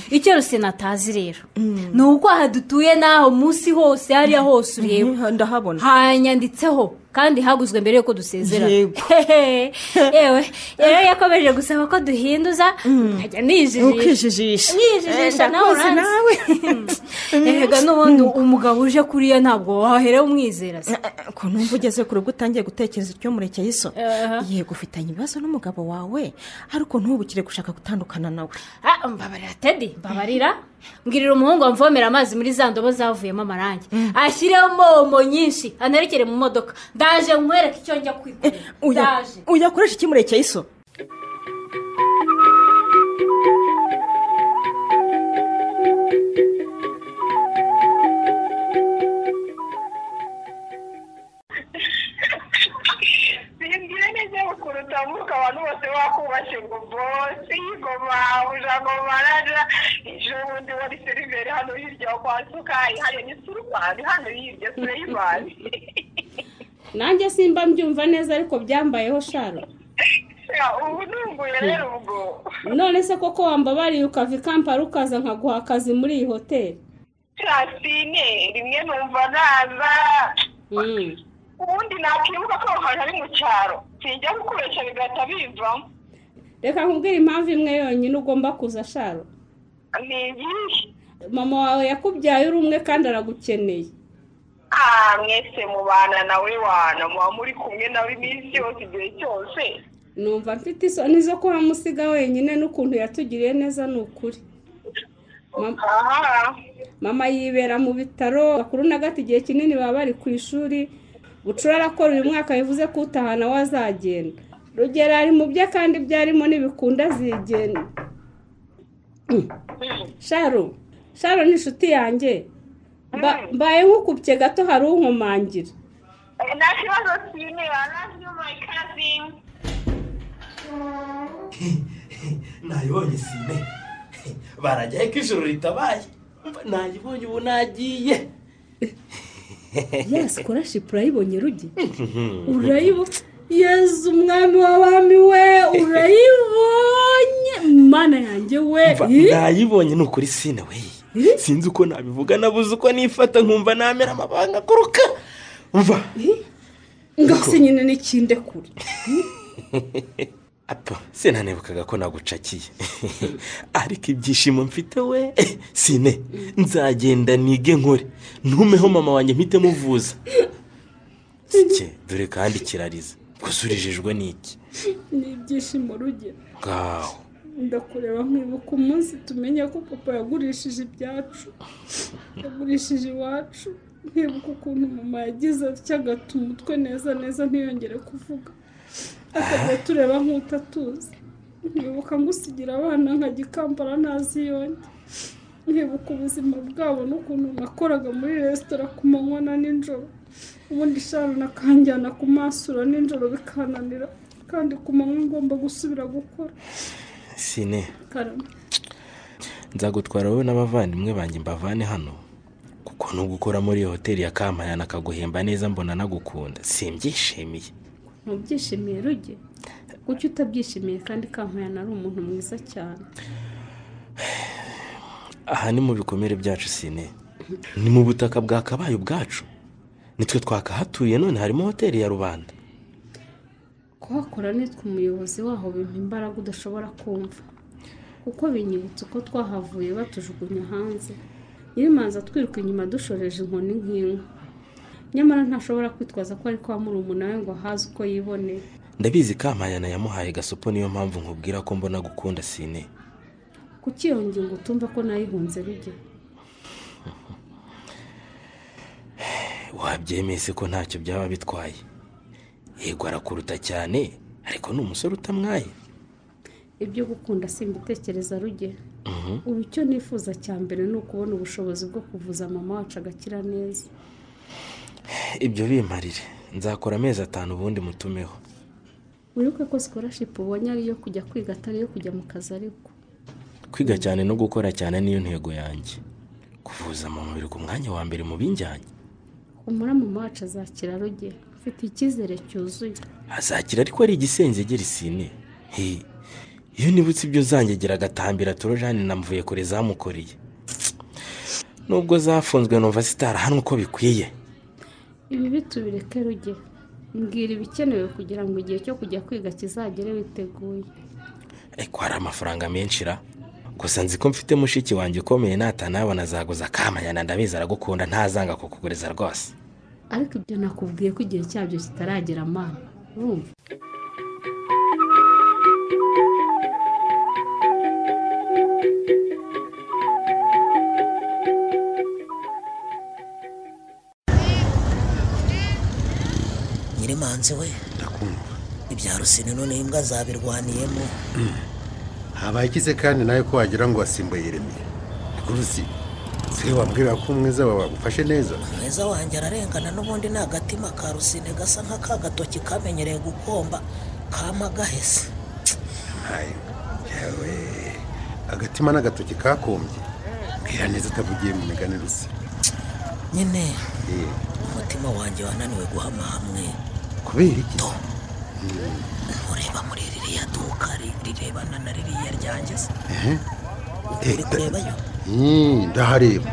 icyo rusine atazi rero ni uko aha dutuye n'aho munsi hose hariya hose ureba ndahabona hanyanditseho kandi haguzwe mbere y'uko dusezerana Yego. Hehe. yewe rero yakomeje gusaba ko duhinduza nkajya nijijisha ukwijijisha nijijisha Eh, nawe ndakuzi uranzi erega n'ubundi umugabo uje kuriya ntabwo wahera umwizera se ukuntu wumva ugeze kure ubwo utangiye gutekereza icyo murekeye isoni Aha. yego ufitanye ibibazo n'umugabo wawe ariko ntubukire gushaka gutandukana nawe Ah, mbabarira tedi mbabarira mbwirira umuhungu wamvomera amazi muri za ndobo zavuyemo amarangi ashyiremo omo nyinshi anarekere mu modoka ndaje nkwereke icyo njya kwikorera Uya- ndaje uyakoresha iki murekeye isoni bimbwira neza bakuru utambuka abantu bose bakumva igoma ujagoma rara ejo bundi wari seriveri hano hirya kwa sukayi hariya ni surubani hano hirya sureyimani nanjye simba mbyumva neza ariko byambayeho sharo ubu nunguye rero ubwo none se koko wambabariye ukava i kampala ukaza nkaguha akazi muri iyi hoteli sasine rimwe numva naza ubundi nakwibuka ko aho hantu ari mu cyaro sinjya gukoresha bigahita bivamo reka nkubwire impamvu imwe yonyine ugomba kuza sharo ni iyihe mama wawe yakubyaye uri umwe kandi aragukeneye ah mwese mubana nawe wana muba muri kumwe nawe iminsi yose igihe cyose numva mfite isoni zo kuhamusiga wenyine n'ukuntu yatugiriye neza ni ukuri Mama- mama yibera mu bitaro bakuru na gato igihe kinini baba bari ku ishuri bucura arakora uyu mwaka bivuze ko utahana we azagenda rugero ari mu bye kandi byarimo ntibikunda zigenda sharo sharo ni inshuti yanjye Mba- mbaye nk'ukubye gato hari unkomangira Eh, nta kibazo sine I love you my cousin nayibonye sine barajyaye ko ijoro ritabaye Mba nayibonye ubu nagiye yasi korashipu urayibonye rugi urayibonye yezu umwami w'abami we urayibonye mana yanjye we Mva, Ih! nayibonye ni ukuri sine we sinzi uko nabivuga nabuze uko nifata nkumva namera amabanga akuruka mva ngose nyine n'ikinde kure apa sinanibukaga ko nagucakiye ariko ibyishimo mfite we sine nzagenda nige nkore ntumeho mama wanjye mpite muvuza sike dore kandi kirariza gusa urijijwe n'iki ni ibyishimo rugi ngaho ndakureba nkibuka umunsi tumenye ko papa yagurishije ibyacu yagurishije iwacu nkibuka ukuntu mama yagize atya agata umutwe neza neza ntiyongere kuvuga akajya tureba nk'utatuzi nkibuka ngusigira abana nkajya i kampala ntazi yonge nkibuka ubuzima bwabo n'ukuntu nakoraga muri resitora ku manywa na nijoro ubundi ishanu nakanjyana ku masura nijoro bikananira kandi ku manywa ngomba gusubira gukora sine karame nzagutwara wowe n'abavandimwe banjye mbavane hano kuko ntugukora muri iyo hoteli ya kampayana akaguhemba neza mbona nagukunda simbyishimiye ntubyishimiye ruge kuki utabyishimiye kandi kampayana ari umuntu mwiza cyane aha ni mu bikomere byacu sine ni mu butaka bwakabaye ubwacu nitwe twakahatuye none harimo hoteli ya rubanda kuhakora nitwe umuyobozi waho bimpa imbaraga udashobora kumva kuko binyibutsa uko twahavuye batujugunya hanze nyirimanza atwiruka inyuma dushoreje inkoni nk'inka nyamara ntashobora kwitwaza ko ari kwa murumuna we ngo ahaze uko yiboneye ndabizi kampayana yamuhaye gasopo niyo mpamvu nkubwira ko mbona gukunda sine kuki iyo ngingo utumva ko nayihunze ruge wabyemeye se ko ntacyo byaba bitwaye yego arakuruta cyane ariko ni umusore utamwaye ibyo gukunda simbitekereza ruge Mhm. ubu icyo nifuza cya mbere ni ukubona ubushobozi bwo kuvuza mama wacu agakira neza ibyo bimarire nzakora amezi atanu ubundi mutumeho wibuke ko sikorashipu ubonye ari iyo kujya kwiga atari iyo kujya mu kazi ariko kwiga cyane no gukora cyane niyo ntego yanjye kuvuza mu mubiri ku mwanya wa mbere mu binjyanye humura mama wacu azakira ruge mfite icyizere cyuzuye azakira ariko ari igisenzegeri sine he iyo nibutse ibyo zangegira agatambira turojani na mvuye zamukoreye nubwo zafunzwe numva zitarahanwe uko bikwiye ibi bitubireke ruge mbwira ibikenewe kugira ngo igihe cyo kujya kwiga kizagere witeguye ariko hari amafaranga menshi ra gusa nzi ko mfite mushiki wanjye ukomeye natanabona azaguza akamanyana ndabizi aragukunda ntazanga kukuguriza rwose ariko ibyo nakubwiye ko igihe cyabyo kitaragera mana urumva nyirimanzi we ndakumva ibya rusine none imbwa zabirwaniyemo habaye ikize kandi nawe ko wagira ngo wasimbuye yeremiye gurusi se wambwira ko umwiza wawe wagufashe neza mwiza wanjye ararengana n'ubundi ni agatima ka rusine gasa nk'akagatoki kamenyereye gukomba kama gahese ntayo yewe agatima n'agatoki kakombye mbwira neza utavugiye mu migani rusi nyine umutima wanjye wananiwe guhama hamwe kubera iki ureba muri ririya duka ri- rirebana na ririya ryanjye se Ehe. Eh, uri kurebayo Mm, ndahareba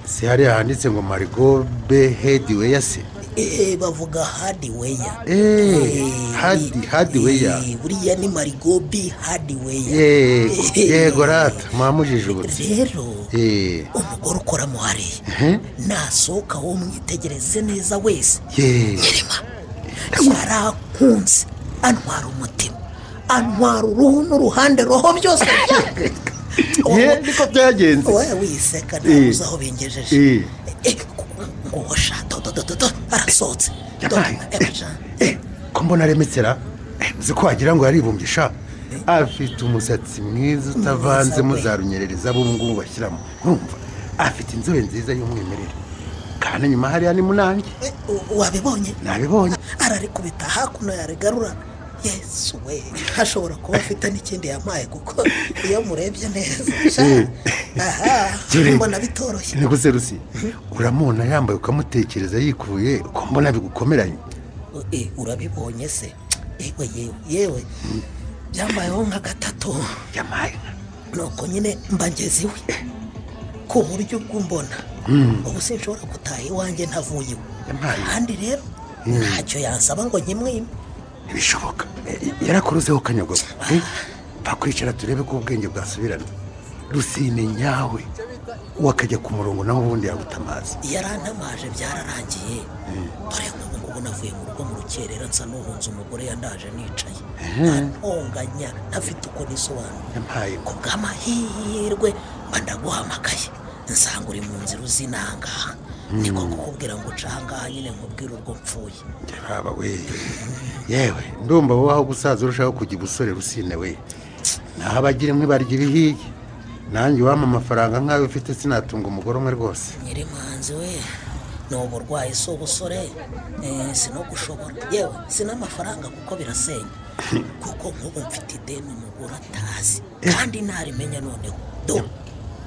si hariya handitse ngo marigo be hediweya se Eh, bavuga hadiweya Eh, hadi hadiweya buriya ni marigobi hadiweya Eh, yego rata mwamujije ubutse rero Eh, umugore ukoramo hariya ehe, nasohoka wo mwitegereze neza wese ye, yarakunze antwara umutima antwara uruhu n'uruhande roho byose ye, niko byagenze we wiseka Eh. ntabwo uzi aho bingejeje Eh, nguho sha dododododo arasohotse yabaye. Eh, ko mbona aremetsera Eh, uzi ko wagira ngo yaribumbisha afite umusatsi mwiza utavanzemo za runyerereza b'ubungubu bashyiramo urumva afite inzobe nziza y'umwimerere kandi nyuma hariya ni munange wabibonye nabibonye ararikubita hakuno yarigarura yesu we hashobora kuba afite n'ikindi yampaye kuko iyo murebye neza sha, Eh. aha Jure. mbona bitoroshye niguze rusi uramubona yambaye ukamutekereza yikuye ko mbona bigukomeranye Eh, urabibonye se yewe yewe yewe byambayeho nka gatatu yamaye nuko nyine mba ngeze iwe ku buryo bw'umbona ubu sinshobora gutaha iwanjye ntavuye iwe Yampaye. kandi rero ntacyo yansaba ngo nyimwime ntibishoboka yarakuruzeho kanyagogo eh? bakwicara turebe ko ubwenge bwasubirana rusine nyawe wakajya ku murongo nawe ubundi yaguta amazi yarantamaje byararangiye dore nk'ubu ngubu navuye mu rugo mu rukerera nsa n'uhunze umugore yandaje nicaye ntonganya ntafite uko nisobanura yampaye ku bw'amahirwe mba ndaguhamagaye nsanga uri mu nzira uzina aha ngaha niko kukubwira ngo uca aha ngaha nyine nkubwire urwo mpfuye haba we yewe ndumva wowe aho gusaza urushaho kujya ubusore rusine we naho abagira inkwi barya ibihiye nanjye wampa amafaranga nk'ayo ufite sinatunga umugore umwe rwose nyiri manzi we ni uburwayi si ubusore eh, si no gushobora yewe si n'amafaranga kuko birasenya kuko nk'ubu mfite ideni umugore atazi kandi ntarimenya noneho do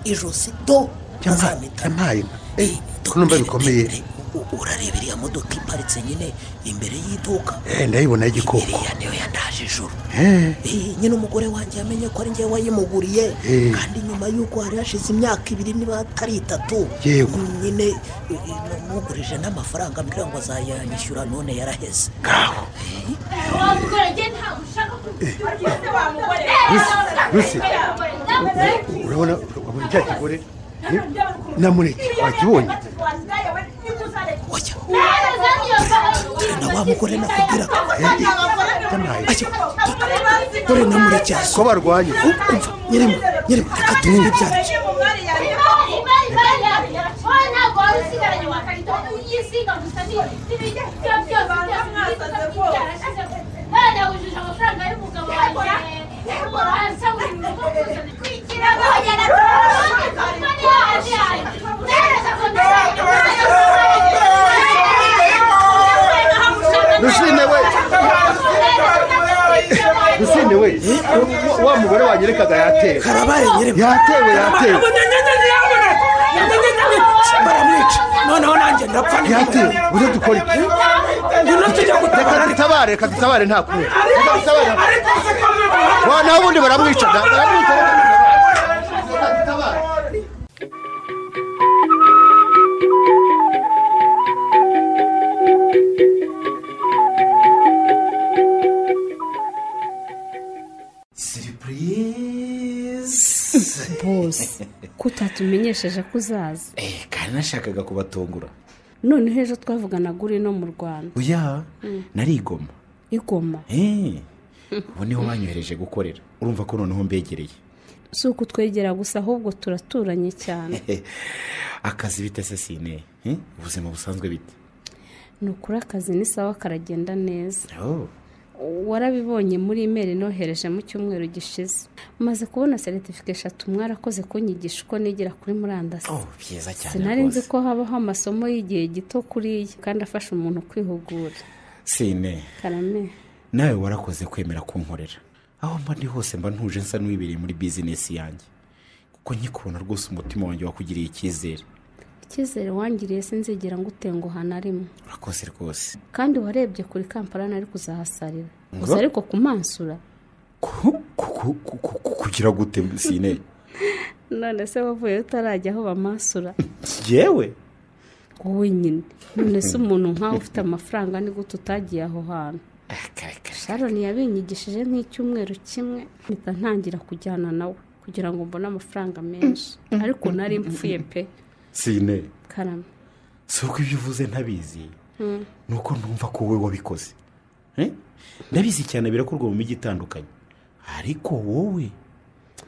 ijosi do azampitana yampaye inka ko numva bikomeye U- urareba iriya modoka iparitse nyine imbere y'iduka Eh, ndayibona y'igikoko iriya niyo yandaje ijoro Eh, Eh, nyine umugore wanjye yamenye ko ari njyewe wayimuguriye Eh. kandi nyuma y'uko hari hashize imyaka ibiri niba atari itatu Yego. nyine eh, eh, namugurije n'amafaranga ambwira ngo azayanyishyura none yaraheze rusi urabona urabona cya kigore eh? namureke wakibonye na wa mugore nakubwira ko yampaye dore namureke yaso ko barwanye nyirimo nyirimo reka tumenye ibyaribyo rusine we rusine we wa- wa mugore wanyerekaga yatewe karabaye nyirimo yatewe yatewe baramwica noneho nanjye ndapfa yatewe uze dukore iki? reka dutabare reka dutabare nta kumwe reka dutabare wa naho ubundi baramwica da- baramwica reka dutabare siripurize bose ko utatumenyesheje ko uzaza kandi nashakaga kubatungura noneho ejo twavuganaga uri no mu rwanda oya Mm. narigoma igoma Eh, ubu niho banyohereje gukorera urumva ko noneho mbegereye si uko twegera gusa ahubwo turaturanye cyane akazi bite se sine Eh, ubuzima busanzwe bite ni ukuri akazi ni sawa karagenda neza Oh, warabibonye muri imeri nohereje mu cyumweru gishize maze kubona seritifika eshatu mwarakoze kunyigisha uko nigira kuri murandasi oh, byiza cyane sinari nzi rwose ko habaho amasomo y'igihe gito kuriya kandi afasha umuntu kwihugura sine karame nawe warakoze kwemera kunkorera aho mba ndi hose mba ntuje nsa n'uwibereye muri bizinesi yanjye kuko nyikubona rwose umutima wanjye wakugiriye icyizere icyizere wangiriye sinzigera ngutenguha na rimwe urakoze rwose kandi warebye kuri kampala nari kuzahasarira Ngo? gusa ariko kumansura kugira gute sine none se wavuye utarajya aho bamansura yewe wowe nyine none se umuntu nkawe ufite amafaranga ni gute utagiye aho hantu sharon yabinyigishije nk'icyumweru kimwe mpita ntangira kujyana nawe kugira ngo mbone amafaranga menshi ariko nari mpfuye pe sine karame si uko ibyo uvuze ntabizi Mm. ni uko numva ko wowe wabikoze Eh? ndabizi cyane birakorwa mu mijyi itandukanye ariko wowe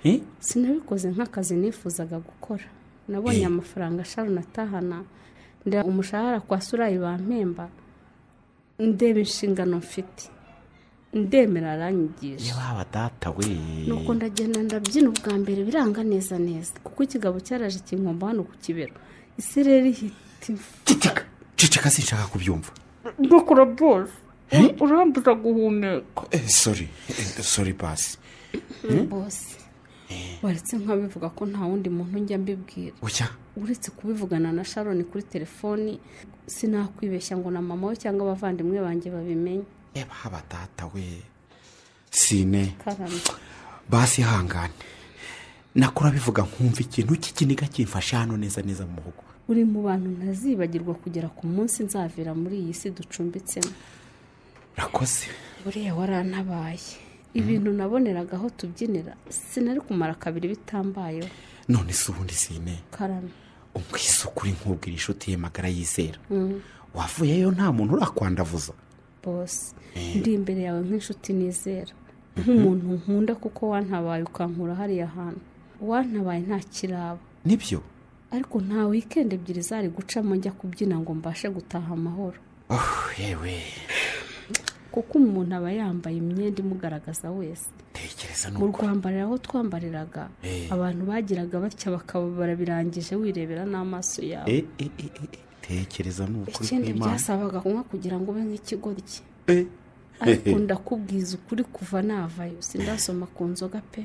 Eh? sinabikoze nk'akazi nifuzaga gukora nabonye amafaranga sharon atahana ndeba umushahara kwa surayi bampemba ndeba inshingano mfite ndemera aranyigisha yaba data we nuko ndagenda ndabyina ubwa mbere biranga neza neza kuko ikigabo cyaraje kinkomba hano ku kibero isi rero ihita ceceka ceceka sinshaka kubyumva ndokora byose urambuza guhumeka Eh, sorry Eh, sorry pasi bose baretse nkabivuga ko nta wundi muntu njya mbibwira bucya uretse kubivugana na sharon kuri telefoni sinakwibeshya ngo na mama we cyangwa abavandimwe banjye babimenye yaba haba data we sine karame basi ihangane nakora bivuga nkumva ikintu cy'ikiniga kimfashe hano neza neza mu muhogo uri mu bantu ntazibagirwa kugera ku munsi nzavira muri iyi si ducumbitsemo urakoze buriya warantabaye ibintu naboneraga aho tubyinira sinari kumara kabiri bitambayeho none si ubundi sine karame umwisuku uri nk'ubwira inshuti ye magara yizera Mm, wavuyeyo nta muntu urakwandavuza bose ndi imbere yawe nk'inshuti nizera nk'umuntu nkunda kuko wantabaye ukankura hariya hantu wantabaye nta kiraba nibyo ariko nta wikendi ebyiri zari gucamo njya kubyina ngo mbashe gutaha amahoro Oh, yewe kuko umuntu aba yambaye imyenda imugaragaza wese tekereza mu rwambariro aho twambariraga Eh. abantu bagiraga batya bakaba barabirangije wirebera n'amaso yawe Eh, eh, eh, eh, eh, tekereza ni ukuri ikindi kw'imana byasabaga kunywa kugira ngo ube nk'ikigoryi Eh. ariko ndakubwiza ukuri kuva navayo sindasoma ku nzoga pe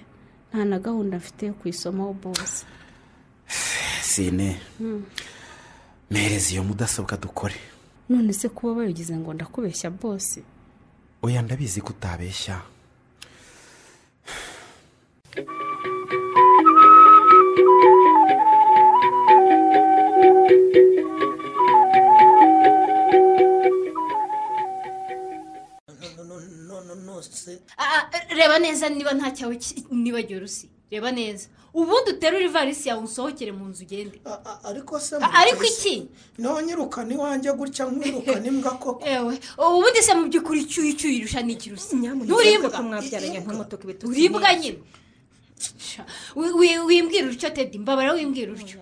nta na gahunda mfite yo kuyisomaho bose sine Mm. mpereza iyo mudasobwa dukore none se kuba bayigize ngo ndakubeshya bose oya ndabizi ko utabeshya Ah, ah, reba neza niba nta cyawe ki- nibagiwe rusi reba neza ubundi uterura ivarisi yawe usohokere mu nzu ugende ariko se Ah, ariko iki nonyirukana iwanjye gutya nkwirukana imbwa koko ewe ubundi se mu by'ukuri icyo uyicyuye irusha ni iki rusi nturibwa mwabyaranjye nk'umutuku ibitugu uribwa nyine Wi- wi- wimbwira utyo tedi mbabara wimbwira utyo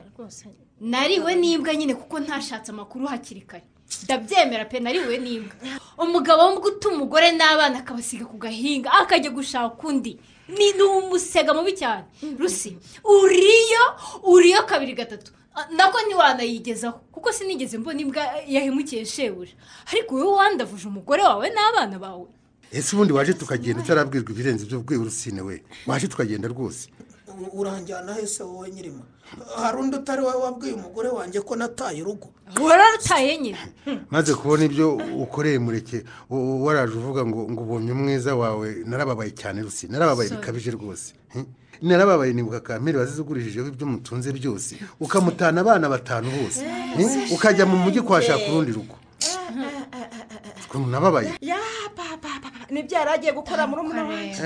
nariwe n'imbwa nyine kuko ntashatse amakuru hakiri kare ndabyemera pe nariwe n'imbwa umugabo w'umbwa utuma umugore n'abana akabasiga ku gahinga akajya gushaka undi ni ni umusega mubi cyane rusi uriyo uriyo kabiri gatatu Ah, nako ntiwanayigezaho kuko sinigeze mbona imbwa yahemukiye shebuja ariko wowe wandavuje umugore wawe n'abana bawe ese ubundi waje tukagenda utarabwirwa ibirenze ibyo bwiwe urusine we waje tukagenda rwose U- uranjyana hese wowe nyirima hari undi utari wowe wabwiye umugore wanjye ko nataye urugo wararutaye nyine maze kubona ibyo ukoreye mureke u- u- waraje uvuga ngo ngo ubonye umwiza wawe narababaye cyane rusine narababaye Sorry. bikabije rwose Hmm? narababaye nibuka kamperi wazizigurijeho ibyo mutunze byose ukamutana abana batanu bose Hmm? ukajya mu mujyi kwashaka urundi rugo ukuntu nababaye ya papa papa nibyo yari agiye gukora muri umuna wanjye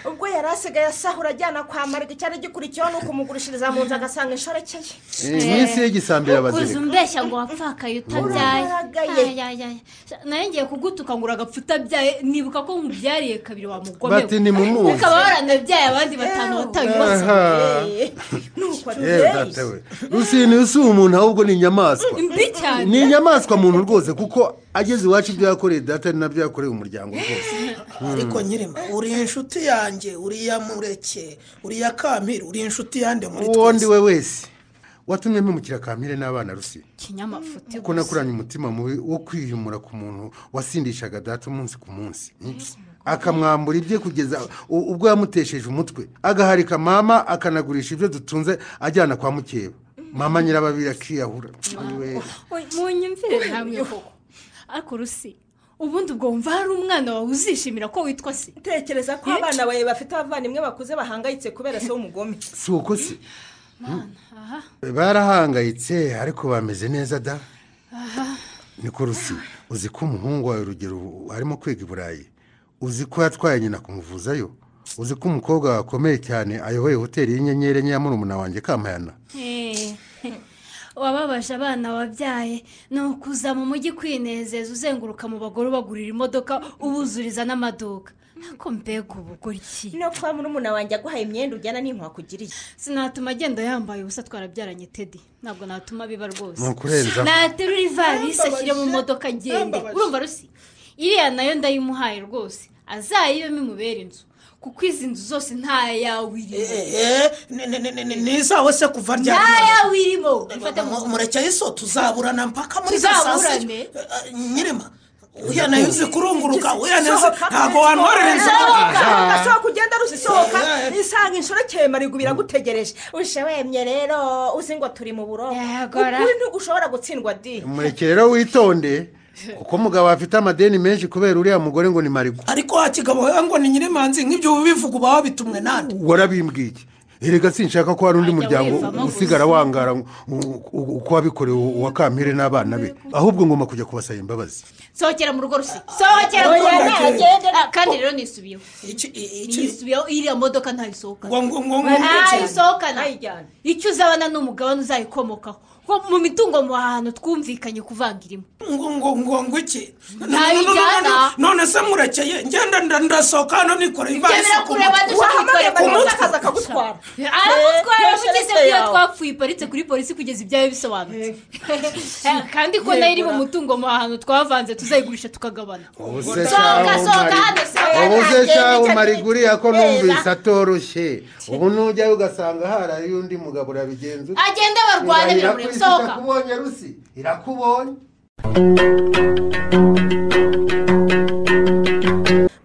ubwo yari asigaye asahura ajyana kwa mariga icyari gikurikiyeho ni ukumugurishiriza mu nzu agasanga inshorekeye Eh, iminsi ye gisambira ukuze abazireka umbeshya ngo wapfakaye utabyaye Uraragaye. Ayayaya. nawe ngiye kugutuka ngo uragapfa utabyyaye nibuka ko nkubyariye kabiri wamugomera Bati nimumuzi. ukaba waranabyaye abandi batanu batabibaza Aha. nuko yewe data we rusine si umuntu ahubwo ni inyamaswa mbi cyane ni inyamaswa muntu rwose kuko ageze iwacu ibyo yakoreye data ni nabyo yakoreye umuryango rwose ariko nyirima uri inshuti yanjye uri iya mureke uri iya kampiri uri inshuti yande muri uwo ndi we wese watumye mpemukira kampire n'abana rusine kinyamafuti kuko nakuranye umutima mubi wo kwiyumura ku muntu wasindishaga data umunsi ku munsi akamwambura ibye kugeza u- ubwo yamutesheje umutwe agaharika mama akanagurisha ibyo dutunze ajyana kwa mukeba mama nyirababiri akiyahura Iwe. munyumvire namwe koko ariko rusi ubundi ubwo wumva hari umwana wawe uzishimira ko witwa se tekereza ko abana bawe bafite abavandimwe bakuze bahangayitse kubera se w'umugome si uko se aha barahangayitse ariko bameze neza da aha niko rusi uzi ko umuhungu wawe urugero ubu arimo kwiga i burayi uzi ko yatwaye nyina kumuvuzayo uzi ko umukobwa wawe akomeye cyane ayoboye hoteli y'inyenyeri enye ya murumuna wanjye kampayana Eh, wababaje abana wabyaye ni ukuza mu mujyi kwinezeza uzenguruka mu bagore ubagurira imodoka ubuzuriza n'amaduka ko mbega ubugore iki no kwa murumuna wanjye aguhaye imyenda ujyana n'inkwakugiriye sinatuma agenda yambaye ubusa twarabyaranye tedi ntabwo natuma biba rwose Ni ukurenza. naterura ivarisi ashyire mu modoka ngende urumva rusi iriya nayo ndayimuhaye rwose azayibemo imubera inzu kuko izi nzu zose ntayawe irimo n'izawe se kuva ryari ntayawe irimo ifate mu nzu. mureke iso tuzaburana mpaka muri saa sita tuzaburane nyirima uriya nayo uzi kurunguruka uriya nayo uzi Sohoka. ntabwo wantorereza Sohoka. Aha. sohoka ugenda rusi sohoka Eh, eh. isanga inshuro kemari biragutegereje ushe wemye rero uzi ngo turi mu buroko gora. ukuri ntigushobora gutsindwa di mureke rero witonde kuko mugabo afite amadeni menshi kubera uriya mugore ngo ni marigo ariko hakigabo wowe ngo ni nyirimanzi nk'ibyo ubivuga uba wabitumwe nande warabimbwiye iki erega sinshaka ko hari undi muryango usigara wangara ngo- u- u- uko wabikorewe uwa kampire n'abana be ahubwo ngomba kujya kubasaba imbabazi sohokera mu rugo rusi sohokera mu rugo Oya, rusi. nagende. Ah, kandi rero nisubiyeho nisubiyeho iriya modoka ntayisohokana ntayisohokana icyo uzabana ni umugabane uzayikomokaho Nko mu mitungo mu hantu twumvikanye kuvanga irimo ngo ngo ngo ngo iki Ntayijyana. none se murekeye ngenda nda- ndasohoka hano nikoreye ibyo birakureba dushaka kwikorera ku mutwe akagutwara aramutwara Eh, mugeze eh, iyo yawe. twapfuye iparitse kuri polisi kugeza ibyawe bisobanutse Eh, kandi ko nayo iri mu mutungo mu hantu twavanze tuzayigurisha tukagabana ubuse Sohoka, sohoka hano ubu se shaho sohoka mariguriya ko numvise atoroshye ubu nujyayo ugasanga harayo undi mugabo urabigenza ute? agende barwane Irahira biramureba ko isi sohoka itakubonye rusi irakubonye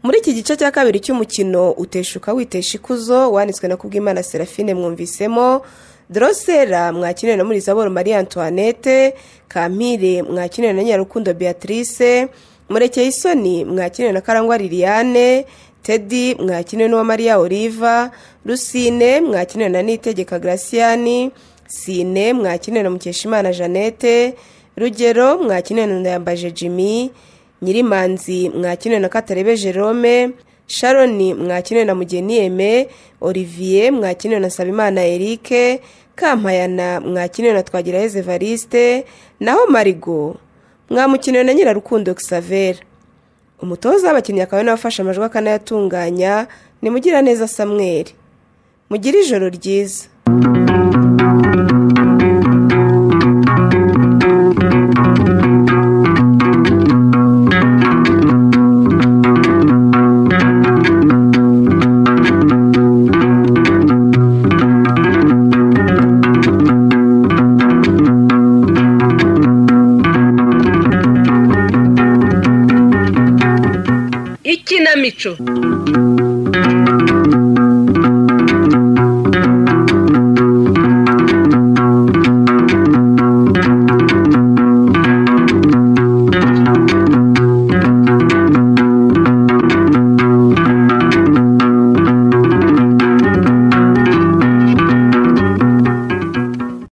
muri iki gice cya kabiri cy'umukino uteshuka witesha ikuzo wanditswe na kubwimana serafine mwumvisemo dorosera mwakinire na murizaboro marie antoinette kampire mwakinire na nyarukundo beatrice murekeye isoni mwakinire na karangwa liliane tedi mwakinire n'uwa maria oliva rusine mwakinire na nitegeka graciani sine mwakinire na mukeshimana jeannette rugero mwakinire na ndayambaje jimmy nyirimanzi mwakinwe na katarebe jerome sharoni mwakinwe na mugeni eme olivier mwakinwe na sabimana erike kampayana mwakinwe na twagirayezu evariste naho marigo mwamukinwe na nyirarukundo xavera umutoza w'abakinnyi akaba ari nawe afashe amajwi akanayatunganya ni mugiraneza samweri mugire ijoro ryiza ikinamico